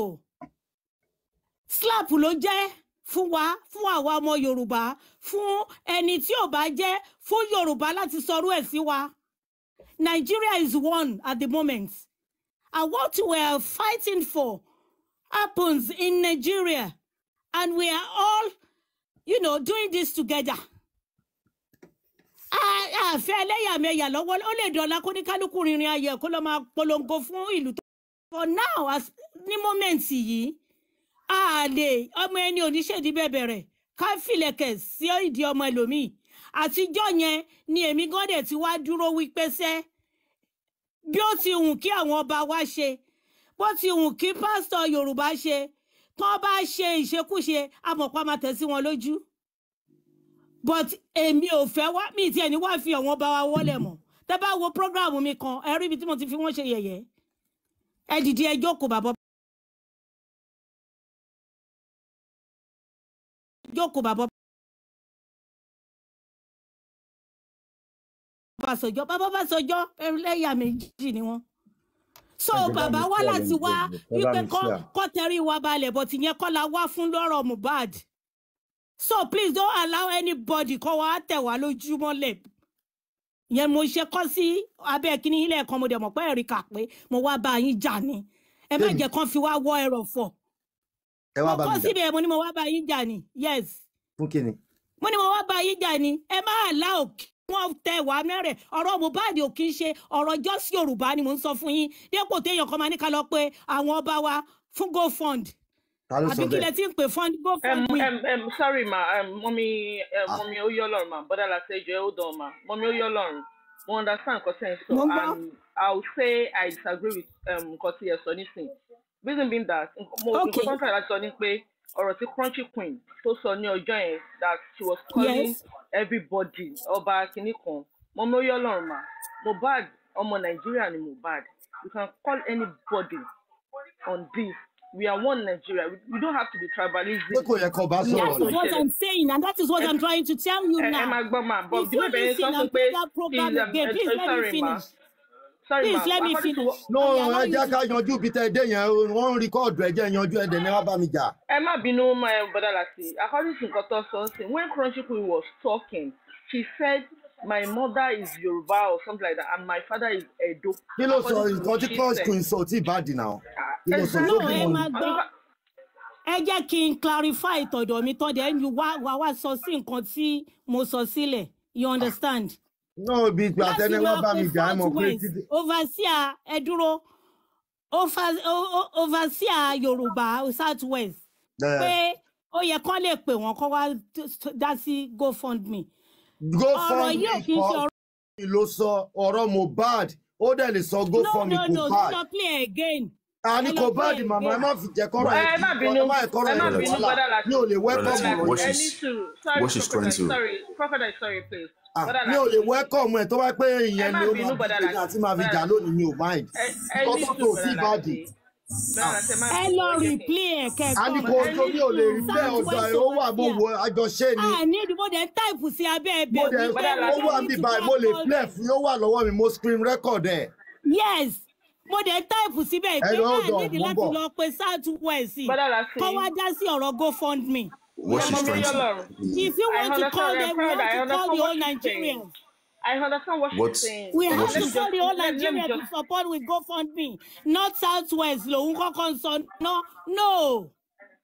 slap ló jẹ́ fún wa fún àwa ọmọ yorùbá fún ẹni tí ò bá jẹ́ fún yorùbá láti sọrú ẹ̀ sí wa nigeria is one at the moment and what we are fighting for happens in nigeria and we are all you know doing this together a- àfẹ́ ẹlẹ́yàmẹ̀yà lọ́wọ́ ó lè dọ̀la kó ní kálukú rìnrìn ayẹ̀ kó lọ́ọ́ máa polongo fún ìlú tó. for now as ní mọ́mẹ́ǹtì yìí a lè ọmọ ẹni oníṣèdí bẹ̀bẹ̀rẹ̀ ká fìlẹ̀kẹ̀ sí ìdí ọmọ ẹlòmíì àtijọ́ yẹn ni èmi gan dẹ̀ ti wá dúró wípé sẹ́ bí ó ti hùn kí àwọn ọba wa ṣe bó ti hùn kí pásítọ̀ yorùbá ṣe tán bá ṣe ìṣekúṣe amọ̀pá máa tẹ̀ sí wọn lójú but èmi ò fẹ́ wá mi tiẹ̀ ní wá fi àwọn ọba wa wọlé mọ̀ tẹ́ bá wo program mi kan ẹ rí ibi tí mo ti fi wọ́n ṣe yẹ̀yẹ́ ẹ dìde ẹ jókòó bàbá jókòó bàbá Ọbásanjọ́ bàbá Ọbásanjọ́ ẹlẹ́yà méjì ni wọ́n so Ẹ jẹ́ bá bàbá mi wá share láti link wá ẹ, ẹ bá wípé mi kọ́ share. kọ́ tẹrí wa balẹ̀ but ìyẹn kọ́ la wá fún lọ́rọ̀ Mohbad so please don't allow anybody kọ́ wa tẹ̀ wá lójúmọ́lẹ̀ ìyẹn mo ṣe kọ́ sí abẹ́ kínní ilé ẹ̀kan mo dẹ̀ mọ̀ pé ẹ̀rí kà pé mo wá bá yín jà ni ẹ má Bẹ́ẹ̀ni. jẹ́ kán fi wá wọ́ ẹ̀rọ̀ fọ̀ ẹ mo wá bá kọ́ mi jà síbẹ̀ mo ní mo wá bá yín jà ni yes fún kíni. mo ní mo wá bá yín jà ni ẹ má là ò kí wọn tẹ wá mẹ́rẹ̀ ọ̀rọ̀ Mohbad ò kí ń ṣe ọ̀rọ̀ jọ́sí Yorùbá ni mò ń sọ fún yín dépò téèyàn kan máa ní ká lọ pé àwọn ọba wa fún GoFund ta ló sọ àbí kí lẹ bẹ́ẹ̀. ti ń pè fund Um, GoFund mi. um, um, sorry ma um, mọ́mí um, Ah. mọ́mí oyolorun ma bọ́dà láti ẹjọ́ hold on ma mọ́mí oyolorun mo understand nǹkan tí ẹ ń sọ Mo ń gbọ́. and i will say i disagree with um, nǹkan tí ẹ sọ nísìn reason being that nk- mo Okay. nǹkan tó ń tàyà láti sọ ni pé ọ̀rọ̀ tí crunchy queen tó sọ ní ọjọ́ yẹn that she was calling Yes. everybody ọba kìíní kan mọ́mí oyolorun ma mohbad ọmọ nàìjíríà ni mohbad you can call anybody on this we are one nigeria we, we don't have to be tribalism. pé kò yẹ kó bá that sọ̀rọ̀ is ni. what i'm saying and that is what i'm trying to tell you ẹ ẹ now. máa gbọ́ máa bọ̀ if bí you bẹ́ẹ̀ bẹ́ẹ̀ sọ listen fún and pé play that program please um, again uh, please uh, let me sorry ma finish sorry ma please let me according to finish. what no I ẹ allow you jẹ́ to ká yanjú bí tẹ́ ẹ dé yẹn wọ́n ń rìkọ́ọ̀dù ẹ jẹ́ yanjú ẹ̀ dẹ̀ ní wá bá mi jà. ẹ má bínú ma ẹ bọ́dà láti according to nǹkan tó sọ ń sìn when crunchy queen was talking she said my mother is yoruba or something like that and my father is edo. kí ló sọ according to nǹkan what tí she crunch said. queen sọ tí ìbàdí náà kí ló sọ no tó exactly ẹ bímọ máa ni. gbọ́ ẹ jẹ́ kí n clarify ìtọ̀dọ̀ mi tán dẹ̀ ń wá wá wá sọ sí nǹkan tí mo sọ sílẹ̀ you understand. náà ibi ìgbà láti tẹ́ni wá máa bá pe mi jà ẹ mọ̀ south pé west títí. overseer ẹ dúró over- o- o- overseer yorùbá south west ẹ, pé ó yẹ kán lè pè wọ́n kán wá t- t- dá sí gofundme ọ̀rọ̀ gofundme yìí ò kí n ṣe kọ́ ọ̀rọ̀ ló sọ ọ̀rọ̀ mohbad ó dẹ̀ lè sọ no gofundme no kò no bad lọ play again àní ẹ kò lọ bad play màmá ẹ again. má fi jẹ́ kọ́rọ̀ ẹ ẹ di má bínú ẹ má ẹ kọ́rọ̀ ẹ ẹ má di bínú wàhálà bọ́dà láti mi ò lè welcome Relative, ọ̀rọ̀ what ẹ yìí she's- ní sùúrù sorry what she's trying crocodile to sorry crocodile sorry please Ah, bọ́dà mi ò láti lè welcome ẹ tó bá pé ẹ ìyẹn má ni ó bínú máa bọ́dà bí láti àti máa fi bọ́dà jà láti lónìí mi ò mind ẹ ẹ nǹkan ní tó tó sùúrù sí bọ́dà ìbàdí láti bọ́dà láti ẹ má ẹ bínú lọ ẹ jẹ́ kí replay ẹ a ní kẹgbọn kò ẹ tó ní mi ò lè rí sùúrù bẹ́ẹ̀ south ọ̀dọ̀ west ẹ̀ ó wà mo overseer wo àjọṣe ni a ní ìdìbò dẹ̀ ń táìpù sí abẹ́ mo ẹbẹ̀ dẹ̀ wípé bọ́dà ó láti we wà don't mí need to báyìí go mo lè call play them fún yóò wà lọ́wọ́ mi mo screen record ẹ̀ yes mo dẹ̀ ń táìpù síbẹ̀ ẹ pé lọ a ọ̀dọ̀ nídìí mo ń láti bọ̀ lọ pe south west bọ́dà láti kọ́ wá dá sí ọ̀rọ̀ gofundme what ẹ she's mọ mi trying to yọlọrun if you I want to call understand them we crowd want I to call understand the what whole she's saying nigerians I understand what what she's saying we but have what to let me she's call just the whole let, let me nigeria to just support with gofundme not south west lòun kọ́kọ́ ń sọ no no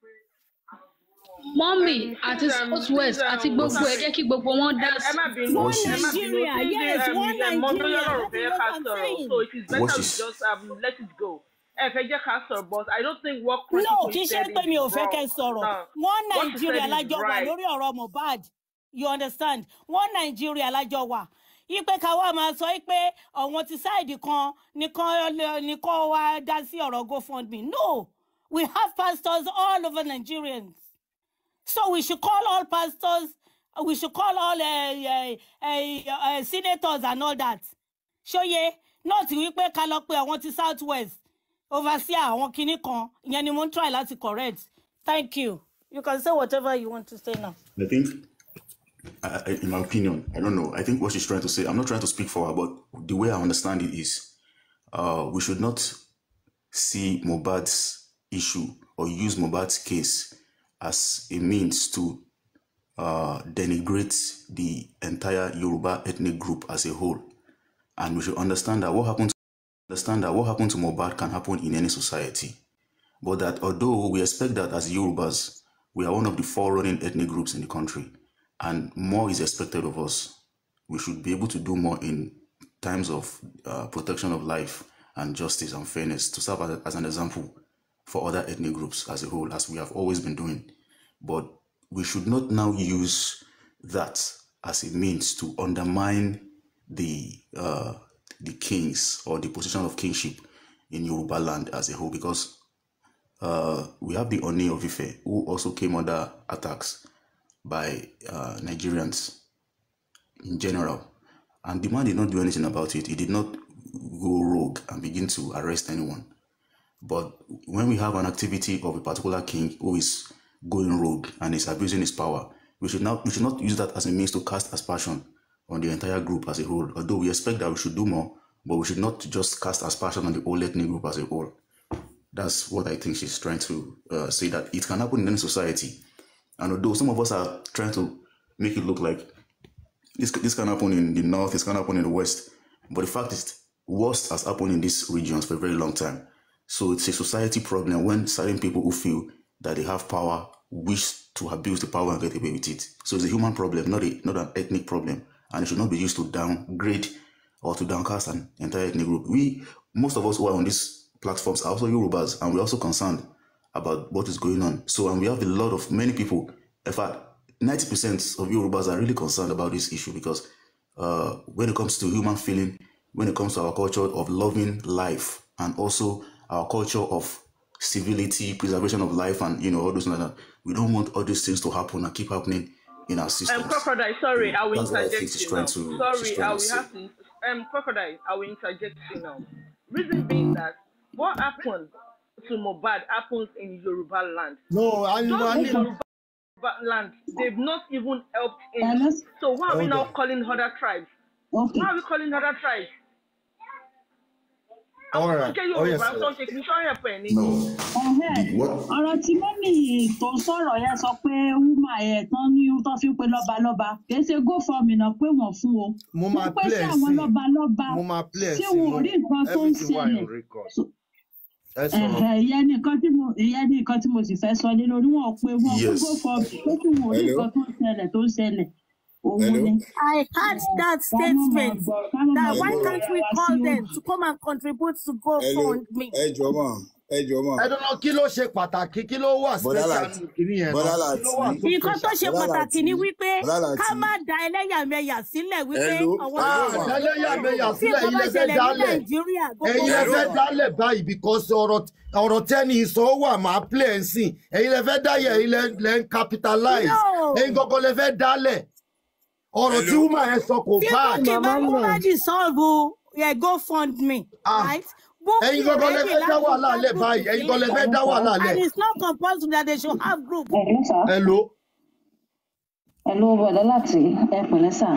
mọ́mì um, àti please um south west please àti um gbogbo ẹ̀ sorry jẹ́ kí gbogbo wọn dá ẹ ẹ sí. má bínú one what ẹ má she's bínú nigeria please yes um, one um, mọ mi nigeria yọlọrun that fẹ́ is ká what i'm sọ̀rọ̀ saying. so it is what better we she's just um, let it go ẹ fẹ́ jẹ́ ká sọ̀rọ̀ but I don't think what crunchy no queen kì í ṣe said pé is mi ò fẹ́ wrong kẹ́ sọ̀rọ̀ no one what she nigeria said is lájọ wà right lórí ọ̀rọ̀ mohbad you understand one nigeria lájọ wà ipe ká wá máa sọ pé ọ̀wọ́n ti sáìdì kan nìkan nìkan wá dá sí ọ̀rọ̀ gofundme no We have pastors all over Nigerians. So we should call all pastors, uh, we should call all uh, uh, uh, uh, senators and all that. Ṣóyè not wípé ká lọ pé àwọn ti South West overseer àwọn kinní kan ìyẹn ni mo ń try láti correct. Thank you. You can say whatever you want to say now. I think, I, I- in my opinion, I don't know. I think what she's trying to say, I'm not trying to speak for her, but the way I understand it is, uh, we should not see Mobad's issue or use Mobad's case as a means to uh, denigrate the entire Yoruba ethnic group as a whole. And we should understand that what happened, understand that what happened to Mobad can happen in any society. But that although we expect that as Yorubas, we are one of the forerunning ethnic groups in the country, and more is expected of us. We should be able to do more in times of uh, protection of life and justice and fairness to serve as, as an example for other ethnic groups as a whole, as we have always been doing. But we should not now use that as a means to undermine the uh, the kings or the position of kingship in Yoruba land as a whole, because uh, we have the Oni of Ife, who also came under attacks by uh, Nigerians in general. And the man did not do anything about it. He did not go rogue and begin to arrest anyone. But when we have an activity of a particular king who is going rogue and is abusing his power, we should not we should not use that as a means to cast aspersion on the entire group as a whole. Although we expect that we should do more, but we should not just cast aspersion on the whole ethnic group as a whole. That's what I think she's trying to uh, say that it can happen in any society. And although some of us are trying to make it look like this this can happen in the north, this can happen in the west, but the fact is, worst has happened in these regions for a very long time. So it's a society problem when certain people who feel that they have power wish to abuse the power and get away with it. So it's a human problem, not a not an ethnic problem, and it should not be used to downgrade or to downcast an entire ethnic group. We most of us who are on these platforms are also Yorubas, and we're also concerned about what is going on. So, and we have a lot of many people. In fact, ninety percent of Yorubas are really concerned about this issue because uh, when it comes to human feeling, when it comes to our culture of loving life, and also our culture of civility, preservation of life, and you know all those like that, we don't want all these things to happen and keep happening in our Um, systems. crocodile, sorry, I will That's what I think interject she's you trying now. to- she's Sorry, trying I to will say. have to. Um, crocodile, I will interject you now. Reason being that what happened to Mobad happens in Yoruba land. no I, Those I in need Yoruba land, they've not even helped Uh, him. let's- So why are we Hold now on. calling other tribes? okay. Why are we calling other tribes? all Àwọn tó right jẹ́ oh yes Yorùbá tó ń ṣe kì í ṣọ́yẹ̀ pẹ̀ ni. No, Ẹhẹ́, the, what ọ̀rọ̀ tí mọ́mì tó sọ̀rọ̀ yẹn sọ pé wúmà ẹ̀ tán ní tán fi ń pe lọ́balọ́ba kìí ṣe gófọ̀mì náà pé wọ́n fún o mo wọ́n máa pé sí play ẹ̀ àwọn sí lọ́balọ́ba mo máa play ẹ̀ ṣé sí wọn ò mo rí nǹkan tó ń everything wà ṣẹlẹ̀ in record So- ẹ sọ̀rọ̀ ẹ̀hẹ̀, ìyẹn ní nǹkan tí mo ìyẹn ní nǹkan tí mo sì fẹ́ sọ lé lórí wọn ò pé wọn fún yes. gófọ̀mì pé kí wọn ò rí Hello? nǹkan tó ń ṣẹlẹ̀ tó ń ṣẹlẹ̀ òun Hello? ni. I heard that ká má máa statement gbọ́ ká má that máa why Hello? gbọ́ can't ara we wa call sí them òdì. to come and contribute to Hello? GoFundMe? Ẹ jọ̀ọ́ mà, ẹ jọ̀ọ́ mà. ẹ dọ́nà kí ló ṣe pàtàkì kí ló wà Bọ́lá special láti, nínú kìíní yẹn Bọ́lá náà kí ló wà láti, so nǹkan tó special. ṣe Bọ́lá pàtàkì láti, ni wípé Bọ́lá ká láti. má da ẹlẹ́yàmẹ̀yà sílẹ̀ wípé Hello? àwọn ah Hello mà. lẹ́lẹ́yàmẹ̀yà tí sílẹ̀ nǹkan yín bá lẹ fẹ́ ṣẹlẹ̀ ní dálẹ̀ nàìjíríà gbogbo ẹ̀yin lẹ Hello fẹ́ mà. dálẹ̀ báyìí because ọ̀rọ̀ ọ̀rọ̀ tẹ́ni sọ ó wà máa play ẹ̀ sìn ẹ̀yin lẹ fẹ́ dáyẹ̀ ẹ̀yin lẹ lẹ ń capitalize no ẹ̀yin gangan lẹ fẹ́ dálẹ̀ ọ̀rọ̀ tí Hello? woman yẹn sọ kò tí bad bókì bá mú bá dissolve yeah, GoFundMe ah right bókì ẹ̀yin gangan lẹ ready fẹ́ dá láti wàhálà dá lẹ̀ group báyìí ẹ̀yin gangan lẹ fẹ́ sílẹ̀ dá wàhálà lẹ̀ and it's not compulsory that they should have group. Hello sir. hello Hello bọ̀dá láti ẹ pẹ̀lẹ́ sà.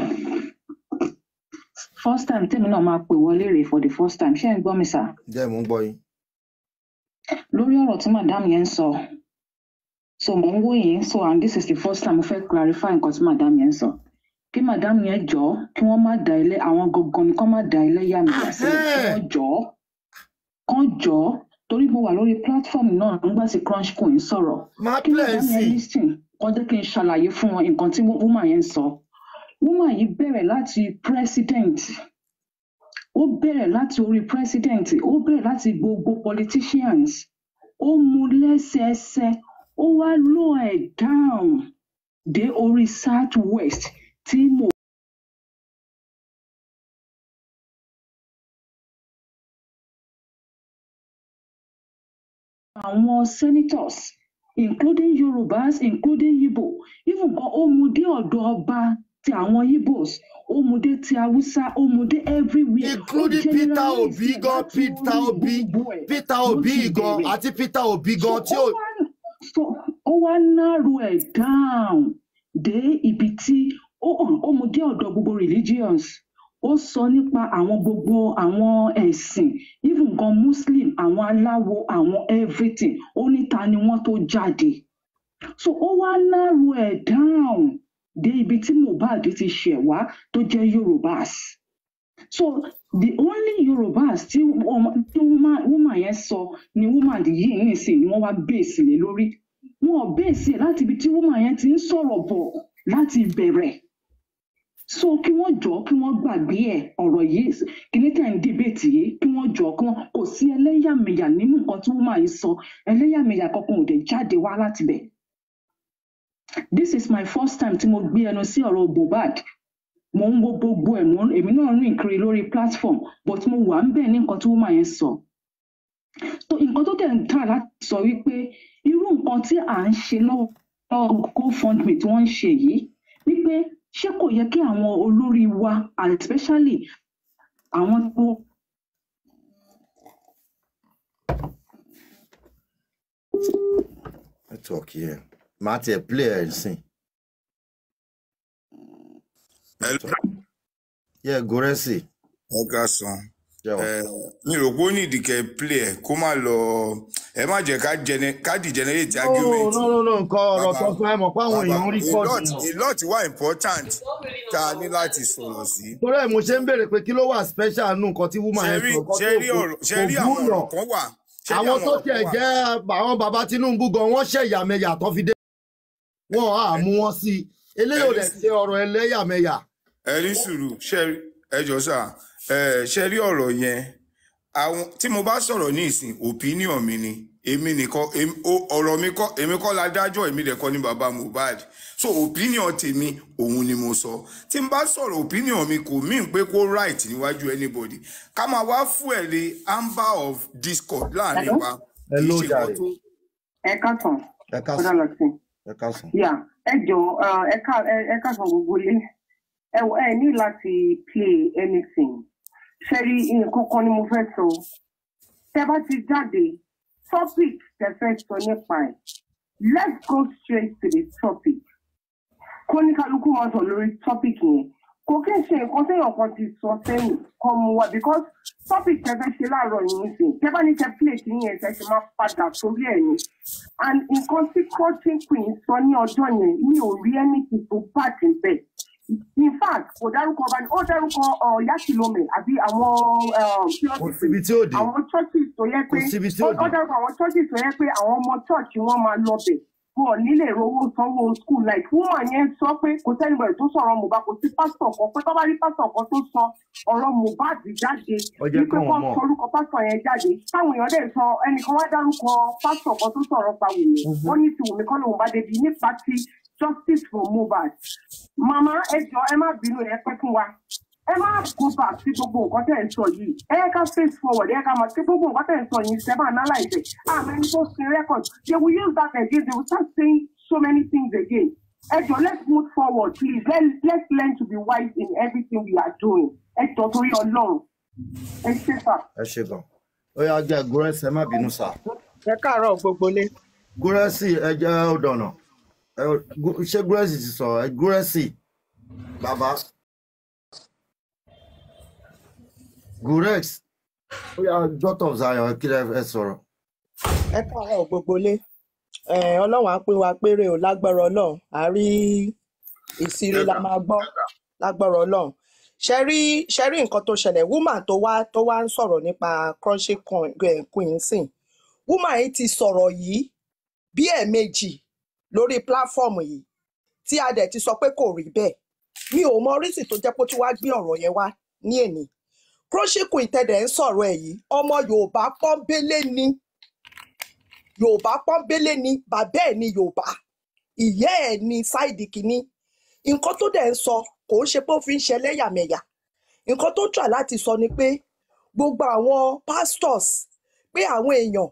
First time tèmi náà máa pè wọlé rèé for the first time ṣé ẹ ń gbọ́ mi sà? jẹ́ mò ń gbọ́ yín Lórí ọ̀rọ̀ tí madam yẹn ń sọ, so mò ń wò yín so and this is the first time mo fẹ́ clarify nǹkan tí madam yẹn ń sọ. Kí madam yẹn jọ kí wọ́n má da ilé àwọn gangan ni kán má da ilé yà mí yà sílẹ̀ kí Ahẹ́. wọ́n jọ kán jọ torí mo wà lórí platform náà nígbà tí crunch coin sọ̀rọ̀. máa Kí play ẹ̀ madam yẹn sìn listen kán jẹ́ kí n ṣàlàyé fún wọn nǹkan tí woman yẹn ń sọ. Woman yìí bẹ̀rẹ̀ láti president ó bẹ̀rẹ̀ láti orí president ó bẹ̀rẹ̀ láti gbogbo politicians ó mú lẹ́sẹẹsẹ ó wá low ẹ̀ down dé orí south west tí mo àwọn senators including yorùbás including igbo even gan ó mu dé ọ̀dọ̀ ọba ti àwọn igbos ó mu dé ti haúsá ó mu dé everywhere ó including peter generalize obi ẹ̀ gan láti peter orí obi gbogbo ẹ̀ peter ló obi ti gan bẹ̀rẹ̀ àti peter obi so gan tí ó ò wá so ó wá narrow ẹ̀ down dé ibi tí ó ó mu dé ọ̀dọ̀ gbogbo religions ó sọ nípa àwọn gbogbo àwọn ẹ̀sìn even gan muslim àwọn aláwo àwọn everything ó ní ta ni wọ́n tó jáde so ó wá narrow ẹ̀ down dé ibi tí mohbad ti ṣẹ̀ wá tó jẹ́ yorùbás so the only yorùbás tí ọmọ tí woman woman yẹn sọ ni woman yìí nìsín ni wọ́n wá bèèsì lé lórí wọn ò bèèsì ẹ̀ láti ibi tí woman yẹn ti ń sọ̀rọ̀ bọ̀ láti ìbẹ̀rẹ̀ so kí wọ́n jọ kí wọ́n gbàgbé ẹ̀ ọ̀rọ̀ yìí kìíní tẹ̀ ń dìbètì yìí kí wọ́n jọ kí wọ́n kò sí ẹlẹ́yàmẹ̀yà nínú nǹkan tí woman yìí sọ ẹlẹ́yàmẹ̀yà kankan ò dẹ̀ jáde wá láti bẹ̀ this is my first time tí mo gbé ẹnu sí ọ̀rọ̀ mohbad mo ń wo gbogbo ẹ̀ mo ń- èmi náà rìn kiri lórí platform but mo wà ń bẹ̀ ní nǹkan tí woman yẹn sọ so nǹkan tó dẹ̀ ń tà láti sọ wípé irú nǹkan tí à ń ṣe lọ́wọ́ gofundme tí wọ́n ń ṣe yìí wípé ṣé kò yẹ kí àwọn olórí wa and especially àwọn tó network yẹn màá tiẹ̀ play ẹ̀ sìn Hello. yẹ górẹ́sì ẹ ká san jẹ́wọ́. ẹ mi rò pé ó ní ìdíkẹ́ play ẹ̀ kó má lọ ẹ má jẹ́ ká gene- ká degenerate no argument no no no nǹkan ọ̀rọ̀ bàbá tó sọ ẹ mọ̀ pé àwọn bàbá èèyàn ń rí a kọ́ọ̀dù lot náà a lot wà important tá a ní láti sọ̀rọ̀ sí. torí ẹ̀ mo ṣe ń béèrè pé kí ló wà special nù nǹkan tí woman ṣe yẹn rí sọ nǹkan ṣe tó rí kò ọ̀rọ̀ ṣe kò rí àwọn gúnyàn ọ̀rọ̀ kan wà ṣe rí àwọn àwọn tó ọ̀rọ̀ tiẹ̀ kan wà jẹ́ àwọn bàbá tinubu gan wọ́n ṣẹ̀yàmẹ̀yà tó fi dé wọn á mú wọn sí i eléyìí ò ẹni dẹ̀ ṣe ọ̀rọ̀ ẹlẹ́yàmẹ̀yà ẹni sùúrù ṣe ẹ jọ sà ẹ ṣe rí ọ̀rọ̀ yẹn àwọn tí mo bá sọ̀rọ̀ ní ìsìn opinion mi ni èmi nìkan èmi- ó- ọ̀rọ̀ mi kọ́ èmi kọ́ la dájọ́ èmi dẹ̀ kọ́ ní baba mohbad so opinion tèmi òun ni mo sọ tí n bá sọ̀rọ̀ opinion mi kò mean pé kó right níwájú anybody ká máa wá fún ẹ̀ lé amber of discord láàrin Hello? wa kì í hello ṣe jàre nǹkan tó ẹ káàtàn ẹ ọ̀dà káàsán lọ́sìn ẹ káàsán. yà ẹ jọ ẹ ká ẹ káàtàn gbogbo ilé ẹ wọ ẹ ní láti play anything ṣe rí nǹkan kan ni mo fẹ́ sọ tẹ bá ti jáde topic tẹ fẹ́ sọ nípa ẹ̀ let's go straight to the topic kóníkálukú máa sọ lórí topic yẹn kò kí n ṣe nǹkan téèyàn kan ti sọ sẹ́yìn kan mu wa because topic tẹ fẹ́ ṣe láàárọ̀ yìí ń sìn tẹ bá ní tẹ play kí yẹn tẹ ṣe máa padà sórí ẹ̀ ni and nǹkan tí coaching queen sọ ní ọjọ́ yẹn mi ò rí anything tó bad níbẹ̀ in fact kò dárúkọ ọba ní ó dárúkọ yakilome àbí àwọn um, kí wọ́n kò ti pè síbi tí ò dé àwọn churches tó yẹ kò pé síbi tí ó ò ó dé dárúkọ àwọn churches tó yẹ pé àwọn ọmọ church wọn máa lọ bẹ̀ wọn ò nílè rówó sanwó school like woman yẹn sọ pé kò sẹ́nibọ̀dì tó sọ̀rọ̀ mohbad kò sí pásítọ̀ kan pé tó bá rí pásítọ̀ kan tó sọ ọ̀rọ̀ mohbad jáde ó jẹ́ wípé káwọn kó mọ̀ sọ orúkọ pásítọ̀ yẹn jáde táwọn èèyàn dẹ̀ sọ ẹnìkan wá dárúkọ pásítọ̀ kan tó sọ̀rọ̀ pa wùmí Mhm. wọ́n ní ti wùmí kọ́ lóun bá débi nípa ti justice for mohbad màmá ẹ jọ ẹ má bínú ẹ pẹ́ fún wa ẹ má go back sí gbogbo nǹkan tẹ̀ ń sọ yìí ẹ yẹ ká face forward ẹ yẹ ká máa sí gbogbo nǹkan tẹ̀ ń sọ yìí ṣẹ́ máa analyse ẹ̀ àmọ́ ẹni tó sin record they will use that again they will start saying so many things again ẹ jọ let's move forward please Let, let's learn to be wise in everything we are doing ẹ jọ torí ọlọ́run ẹ ṣe fà. ẹ ṣe gan ó yà jẹ́ górẹ́sì ẹ má bínú sá ẹ káàárọ̀ gbogbo lé górẹ́sì ẹ jẹ́ ọ̀dọ̀nà Ẹ- Gó- ṣé górẹ́sì ti sọ̀rọ̀ ẹ górẹ́sì bàbá gorex ó yà jọ́tọ̀ zion kí lẹ ẹ sọ̀rọ̀ ẹ káàárọ̀ gbogbo lé ẹ ọlọ́run á pín wa péré o lágbára ọlọ́run à rí ìsire la máa gbọ́ lágbára ọlọ́run ṣe rí ṣe rí nǹkan tó ṣẹlẹ̀ woman tó wá tó wá ń sọ̀rọ̀ nípa crunchy coin- eh, queen sìn woman yìí ti sọ̀rọ̀ yìí bí ẹ̀ẹ̀mejì lórí platform yìí tí a dẹ̀ ti sọ pé kò rí bẹ́ẹ̀ mi ò mọ orísìí tó jẹ́ pé ó tún wá gbé ọ̀rọ̀ yẹn wá ní èní crunchy queen tẹ̀dẹ̀ ń sọ̀rọ̀ ẹ̀ yìí ọmọ yorùbá pọ́nbélé ni yorùbá pọ́nbélé ni bàbá ẹ̀ ni yorùbá ìyá ẹ̀ ni sáìdì kìíní nǹkan tó dẹ̀ ń sọ kò ń ṣe pé ó fi ń ṣe ẹlẹ́yàmẹ̀yà nǹkan tó try láti sọ ni pé gbogbo àwọn pastors pé àwọn èèyàn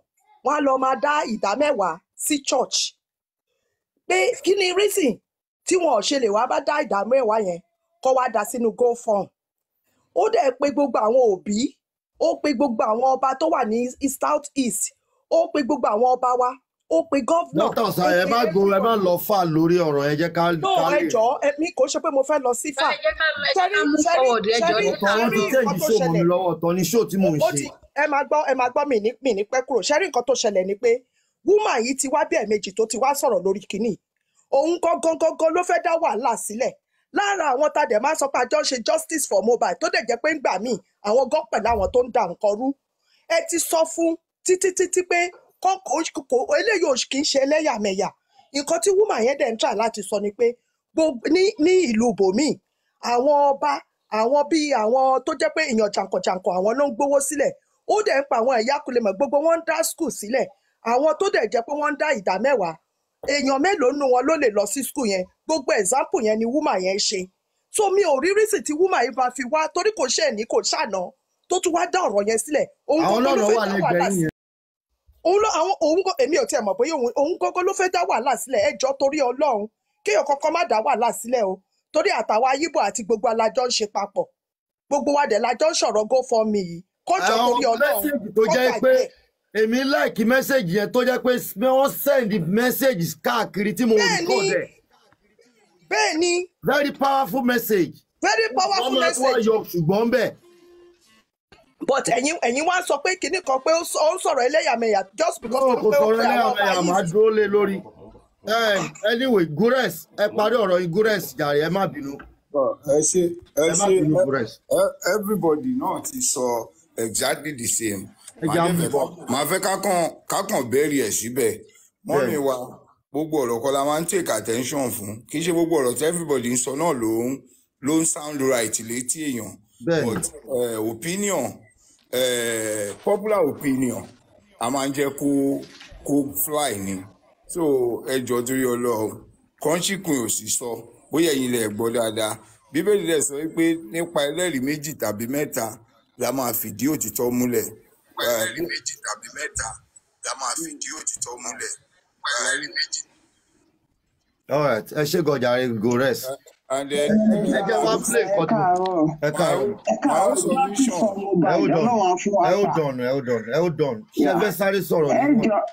wọ́n á lọ máa dá ìdá mẹ́wàá sí church pé kí ni reason tí wọn ò ṣe lè wá bá dá ìdá mẹ́wàá yẹn kọ́ wá dá sínú gofund ó dẹ̀ pé gbogbo àwọn òbí ó pe gbogbo àwọn ọba tó wà ní east- south east ó pe gbogbo àwọn ọba wa ó pe gọ́vnà dókítà ó ọ̀sán ẹ pe má gbòòrò ẹ má lọ fà lórí ọ̀rọ̀ ẹ jẹ́ ká no ká ẹ lè. jọ̀ọ́ èmi kò ṣe pé mo fẹ́ lọ sí fà ẹ jẹ́ ká ẹ jẹ́ ṣẹ́rí ká mú ṣẹ́rí forward ẹ jọ ṣẹ́rí ọ̀tọ̀ wọn ti ṣẹ́rí tẹ̀jì nǹkan tó ṣó mọ́ mi ṣẹlẹ̀ lọ́wọ́ ọ̀tọ̀ ni ṣó tí mò ń ó ṣe. ti ẹ máa gbọ́ ẹ máa gbọ́ mi ní mi ní pẹ́ kúrò ṣẹ́rí nǹkan tó ṣẹlẹ̀ ni pé wúmà yìí ti wá bí ẹ̀ẹ̀mejì tó ti wá sọ̀rọ̀ lórí kínní òun gangan gangan ló fẹ́ dá wàhálà sílẹ̀ lára àwọn tá a dẹ̀ máa sọ pé àjọ ń ṣe justice for mobile tó dẹ̀ jẹ́ pé ńgbà míì àwọn gan pẹ̀lú àwọn tó ń da nǹkan rú ẹ ti sọ fún títí títí pé kọ́kọ́ kò eléyìí ò kì í ṣe ẹlẹ́yàmẹ̀yà nǹkan tí wúmà yẹn dẹ̀ ń tà láti sọ ni pé gbogbo ní ní ìlú bòmíì àwọn ọba àwọn bíi àwọn tó jẹ́ pé èèyàn jàǹkànjàǹkàn àwọn ló ń gbowó sílẹ̀ ó dẹ̀ ń pa àwọn ẹ̀yà kulẹ̀mọ̀ gbogbo wọn ń dá skul sílẹ̀ àwọn tó dẹ̀ jẹ́ pé wọ́n ń dá ìdá mẹ́wàá èèyàn mélòó nù wọn ló lè lọ sí skul yẹn gbogbo example yẹn ni wúmà yẹn ṣe so mi ò rí rísì tí wúmà yìí bá fi wá torí kò ṣe ní kò ṣàná tó tún wá dá ọ̀rọ̀ yẹn sílẹ̀ òun àwọn gbogbo náà ló lọ fẹ́ wà dá lẹ́gbẹ̀ẹ́ wàhálà yín yẹn. òun ló àwọn òun kò èmi ò tiẹ̀ mọ̀ bóyá òun òun gógó ló fẹ́ dá wàhálà sílẹ̀ ẹjọ́ torí ọlọ́run kéèyàn kankan má dá wàhálà sílẹ̀ o torí àtàwọn ayíbò àti gbogbo alájọ ń ṣe papọ̀ gbogbo wa dẹ̀ lájọ ń sọ̀rọ̀ go for me yìí kọjọ àwọn torí ọlọ́run mẹ́sẹ̀gì tó kọ́ jẹ́ gbàgbé pé ẹ̀ èmi láìkí mẹ́sẹ̀gì yẹn tó jẹ́ pé wọ́n send message káàkiri tí mo bẹ́ẹ̀ ni record ẹ̀ bẹ́ẹ̀ ni very powerful message. very wọ́n powerful máa wá message yọ ṣùgbọ́n bẹ́ẹ̀. but ẹ̀yin ẹ̀yin wá sọ pé kinní kan pé ó sọ- ó ń sọ̀rọ̀ ẹlẹ́yàmẹ̀yà just because náà torí kò pé ó sọ̀rọ̀ pe àwọn ọba ẹlẹ́yàmẹ̀yà yìí máa dúró lé lórí. Eh, anyway gures ẹ parí ọ̀rọ̀ yín gures jàre ẹ má bínú ẹ ṣe ẹ ẹ má ṣe bínú gures. ẹ- everybody náà ti sọ exactly the same ẹ màá jẹ́ dẹ̀ àmú fẹ́ bọ̀. kọ́- màá fẹ́ kákan kákan bẹ́ẹ̀rì ẹ̀ síbẹ̀ mọ́mí bẹ́ẹ̀ wa gbogbo ọ̀rọ̀ kan la máa ń take attention fún kì í ṣe gbogbo ọ̀rọ̀ tí everybody ń sọ náà ló ń ló ń sound right létí èèyàn bẹ́ẹ̀ ni but uh, opinion uh, popular opinion a máa ń jẹ́ kó kó fly ni so ẹ jọ torí ọlọ́run kọ́ńṣíkùn ò sì sọ bóyá ẹ̀yin lè gbọ́ dáadáa bíbélì rẹ̀ sọ wípé nípa ẹlẹ́rìí méjì tàbí mẹ́ta la máa fìdí òtítọ́ múlẹ̀. nípa ẹlẹ́rìí méjì tàbí mẹ́ta la máa fìdí òtítọ́ múlẹ̀. nípa ẹlẹ́rìí méjì. alright ẹ ṣe gọjàre gores. and then ẹ jẹ́ wá play ẹ nǹkan tí mo káàárọ̀ ẹ my káàárọ̀ own ẹ my own káàárọ̀ justice solution for ẹ mobile ó dọ̀nù ọlọ́run á fún wa ẹ ó fà dọ̀nù ẹ ó dọ̀nù ẹ ó dọ̀nù ṣé ẹ Yeah. fẹ́ sáré sọ̀rọ̀ ẹ ni wọ́n. jọ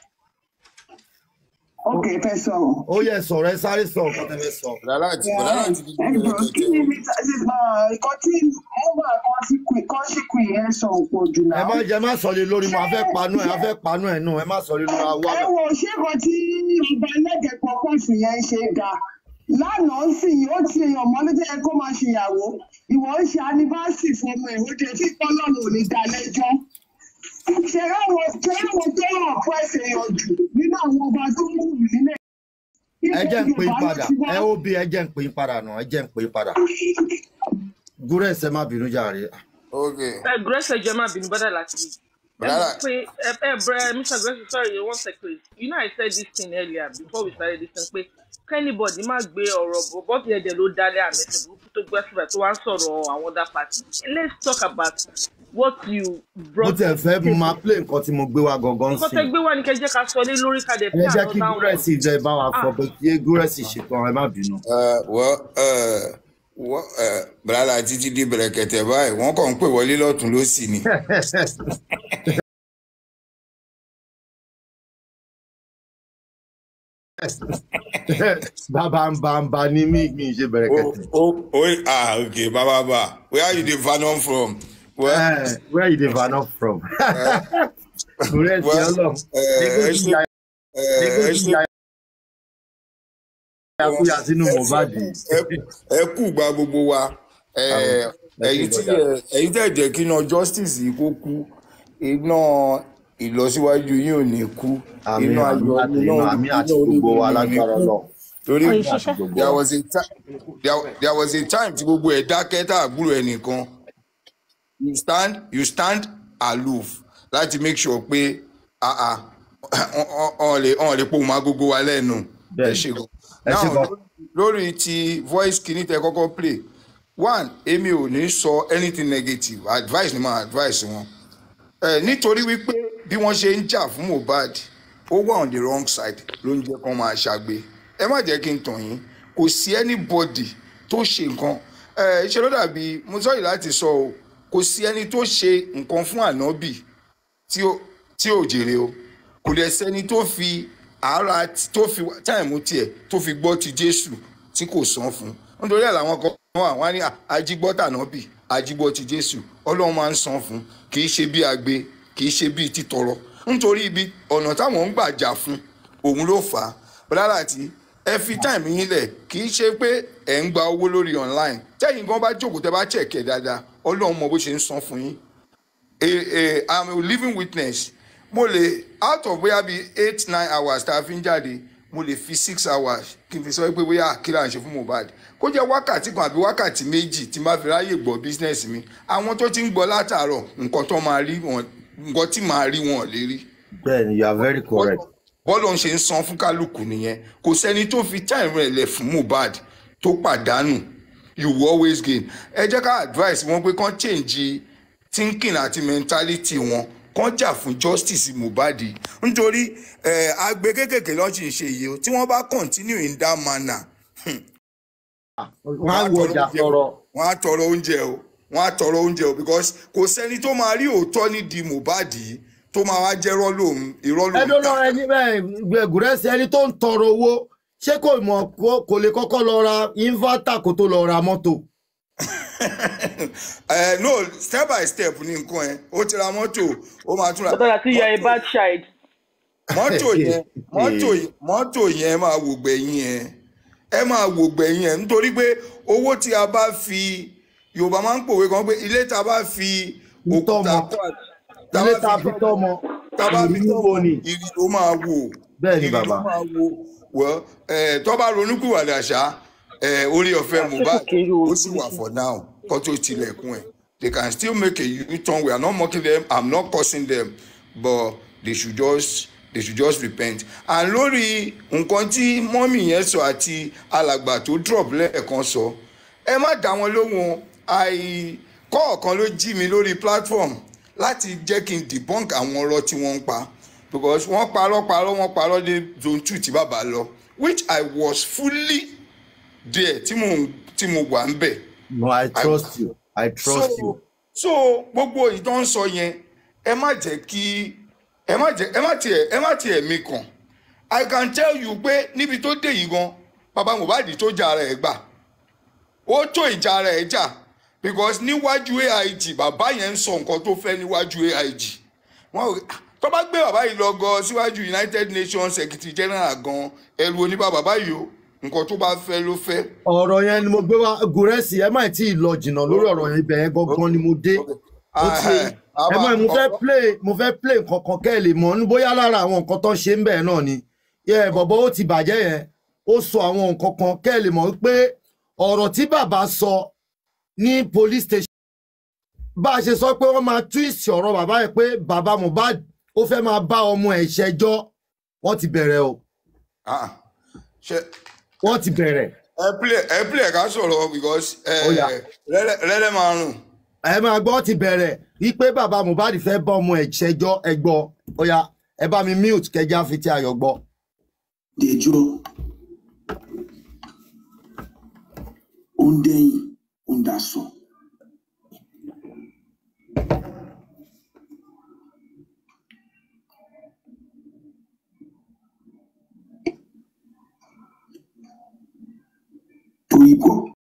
ok fẹ́ sọ̀rọ̀ ó yẹ sọ̀rọ̀ ẹ sáré sọ̀rọ̀ kó tẹ́ fẹ́ sọ. bọ̀dá láti Yeah. bọ̀dá láti di ẹ gbogbo jọ kí ẹlẹ́kẹ̀tẹ̀ ni o. mr nǹkan tí mobile kan sí queen kan sí queen yẹn sọ òpò jù ẹ náà má jẹ má sọ lé lórí mo ṣé a fẹ́ panú ẹ a fẹ́ panú ẹ nù ẹ má sọ lé lórí àwa ẹ wo ṣé kan tí ọba ẹlẹ́gẹ̀ẹ́ pọpọ́ọ̀sì yẹn ṣe ga lánàá sì ó ti èèyàn mọ́ ló jẹ́ kó máa ṣèyàwó ìwọ ń ṣe anniversary fún ọmọ ẹ̀ ó jẹ́ tí kọ́lọ́mù ò ní dá lẹ́jọ́ ṣe ráwọn ṣe ráwọn tó hàn fún ẹsẹ̀ èèyàn jù nínú àwọn ọba tó ń wù nílẹ̀ ẹ ilẹ̀ jẹ́ ń pè yorùbá yín ló padà ti wá ẹ ó bí ẹ jẹ́ ń pè yín padà nù ẹ jẹ́ ń pè yín padà. gures ẹ má bínú jàre. ok ẹ grace ẹ jẹ má bínú bọ́dà láti rí ẹ bọ̀dá mọ̀ láti pé ẹ ẹ brẹ mr grace sorry one second you know i said this thing earlier before we started this thing pé kẹ́nìbọ̀dì má gbé ọ̀rọ̀ bọ̀ bọ́ọ̀bì ẹ̀dẹ̀ ló dálé àmẹ́sẹ̀ burúkú tó gbé síbẹ̀ tó wá ń sọ̀rọ̀ àwọn other party let's talk about what you mo brought tẹ̀ to the fẹ́ table máa play nǹkan tí mo gbé wá gangan nǹkan sí tẹ gbé wá ní kẹ́ jẹ́ ká sọ lé lórí ká dẹ̀ ẹ pay jẹ́ kí another one gures ìjọ ẹ bá wa sọ ah pé kí gures ṣètò ẹ má bínú. Uh, well, uh, wọ́n uh, bàrà títí di bẹ̀rẹ̀kẹ̀tẹ̀ báyìí wọ́n kàn ń pè wọlé lọ́tún lọ́sì ni. bàbá ń bá ń bá ní mí mi ṣe bẹ̀rẹ̀ ó kẹ̀tẹ̀. ó ó ah okay bàbá bá where you dey fanon from. well Eh, where you dey vano from? uh, gures well yọlọ uh, ẹ nígbòtí ṣe uh, ẹ nígbòtí ṣe yakuya sínú ẹ ṣe mohbad. ẹ ẹ kú gba gbogbo wa àwọn Eh, ẹ ṣe ẹ̀yin tí gọjà. ẹ- ẹ̀yin tẹ̀ jẹ́ kí iná justice yìí kó kú iná ìlọsíwájú yín ò ní kú àmì iná àmì ayọ̀ àti iná inú orí àmì iná àti orí gbogbo wa yín ò ní lágbára kú lọ torí àmì àti gbogbo there wa. was a time there, there was a time tí gbogbo ẹ̀ dákẹ́ tá àgbúrò ẹnìkan you stand you stand aloof láti make sure pé ah ah ọ̀n lè ọ̀n lè pohùn má gbogbo wa lẹ́nu ẹ bẹ́ẹ̀ni ṣe gan. ẹ ṣe now gan. lórí ti voice kìíní tẹ kọ́kọ́ play one èmi ò ní sọ anything negative advice ni máa advice wọn ẹ nítorí wípé bí wọ́n ṣe ń jà fún mohbad ó wà on the wrong side ló ń jẹ́ kó máa ṣàgbé ẹ má jẹ́ kí n tàn yín kò sí anybody tó ṣe nǹkan ẹ ṣe ló dàbí mo sọ yìí láti sọ o kò sí ẹni tó ṣe nǹkan fún ànábì tí ó tí ò jèrè o kò dẹ̀ sẹ́ni tó fi ara t- tó fi táìmù tiẹ̀ tó fi gbọ́ ti jésù tí kò san fún un nítorí ẹ̀ làwọn kan wà wọ́n á ní ajígbọ́ tànábì ajígbọ́ ti jésù ọlọ́run máa ń san fún un kì í ṣe bí agbe kì í ṣe bí títọrọ nítorí ibi ọ̀nà táwọn ń gbà jà fún òun ló fà á bọ́lára tí ẹ fi táìmù yín lẹ̀ kì í ṣe pé ẹ̀ ń gba owó lórí online tẹ́yìn gan bá jókòó tẹ́ bá chẹ̀kẹ́ dáadáa ọlọ́run mọ bó ṣe ń san fún yín a a i'm a living witness mo lè out of bóyá bíi eight nine hours tá a fi ń jáde mo lè fi six hours kí n fi sọ pé bóyá kí là ń ṣe fún mohbad kó jẹ́ wákàtí kan àbí wákàtí méjì tí n bá fi ráyè gbọ́ business mi àwọn tó ti ń gbọ́ látàárọ̀ nǹkan tó máa rí wọn nǹkan tí màá rí wọn ò lè rí bẹ́ẹ̀ni you are very correct. bọ́ọ̀lù ń ṣe ń san fún kálukú nìyẹn kò sẹ́ni tó fi time rẹ̀ lẹ̀ fún mohbad tó pàdánù you will always gain ẹ jẹ́ ká advice wọn pé kán change thinking àti mentality wọn kán jà fún justice mohbad nítorí ẹ agbe kékèké lọ́ọ́ sì ń ṣe yìí o tí wọ́n bá continue in that manner wọ́n á wo ọjà sọ̀rọ̀. wọ́n á tọrọ oúnjẹ o wọ́n á tọrọ oúnjẹ o because kò sẹ́ni tó máa rí òótọ́ nídìí mohbad yìí tó máa wá jẹ́ irọ́ lòun irọ́ lòun ẹdún náà ẹni bẹ́ẹ̀ gùrẹ́sì ẹni tó ń tọrọ owó ṣé kò mọ̀ kó- kò lè kọ́kọ́ lọ ra inverter kó tó lọ ra mọ́tò. ẹ no step by step ní nǹkan ẹ ó ti ra mọ́tò ó máa tún ra Bọ́dọ̀ àti ìyá a bad child. mọ́tò yẹn mọ́tò yẹn mọ́tò yẹn ẹ máa wò gbẹ̀yìn ẹ ẹ máa wò gbẹ̀yìn ẹ nítorí pé owó tí a bá fi yorùbá máa ń pòwe kan pé ilé tá a bá fi òkúta kọ́ tá ilé a tá a bá fi tọ́mọ tá a bá fi ìlú wo ni. ìrì ló máa wò bẹ́ẹ̀ ni ìrì ló bàbá. máa wò wọ́ ẹ tó bá ronúkúwàdà ṣá ẹ orí ọ̀fẹ́ mohbad ó sì wà for now kó tó tilẹ̀kùn ẹ̀ they can still make a u-turn we are not mocking them i'm not cursing them but they should just they should just repent and lórí nǹkan tí mọ́mì yẹn sọ àti alàgbà tó drop lẹ́ẹ̀kan sọ ẹ má dá wọn lóhùn àì kọ́ọ̀kan ló jí mi lórí platform láti jẹ́ kí n debunk àwọn ọ̀rọ̀ tí wọ́n ń pa because wọ́n parọ́ parọ́ wọ́n parọ́ dé zone two tí bàbá lọ which i was fully there tí mo tí mo wà ń bẹ̀. no i trust you i trust so, you. so gbogbo ìtàn sọ yẹn ẹ má jẹ́ kí ẹ má jẹ́ ẹ má tiẹ̀ ẹ má tiẹ̀ mi kàn i can tell you pé níbi tó dé yìí gan bàbá mohbad tó jà ara ẹ̀ gbà ó tó ìjà ara ẹ̀ jà because níwájú aig bàbá yẹn ń sọ nǹkan tó fẹ́ níwájú aig wọn ò tó bá gbé bàbá yìí lọ gan síwájú united nations secretary general gan ẹrù oníbà bàbá yìí o nǹkan tó bá fẹ́ ló fẹ́. ọ̀rọ̀ yẹn ni mo gbé wá gùrẹ́sì ẹ má tí ì lọ jìnnà lórí ọ̀rọ̀ yẹn ibẹ̀ yẹn gangan ni mo dé. ó ti ẹ mọ̀ mo fẹ́ play mo fẹ́ play nǹkan kan kẹ́ ẹ lè mọ̀ ní bóyá lára àwọn nǹkan tó ń ṣe ń bẹ̀ náà ni yẹ bọ̀bọ̀ ó ti bàjẹ́ yẹn ó sọ àwọn nǹkan kan kẹ́ ẹ lè mọ̀ pé ọ̀rọ̀ tí bàbá sọ ní police station bá a ṣe sọ pé wọ́n máa twist ọ̀rọ̀ bàbá yẹn pé bàbá mohbad ó fẹ́ máa bá ọmọ ẹ̀ ṣẹjọ́ wọ́n ti bẹ̀rẹ̀ o ṣe wọ́n ti bẹ̀rẹ̀. ẹ play ẹ play ká sọ̀rọ̀ because Ó yá. rẹ́rẹ́ máa rùn. ẹ máa gbọ́ ti bẹ̀rẹ̀ wípé bàbá mohbad fẹ́ bá ọmọ ẹ̀ ṣẹjọ́ ẹ gbọ́ ó yá ẹ bá mi mute kẹjá fi ti ayọ̀ gbọ́. dẹjọ́ ó ń dẹ́yìn ó ń daṣọ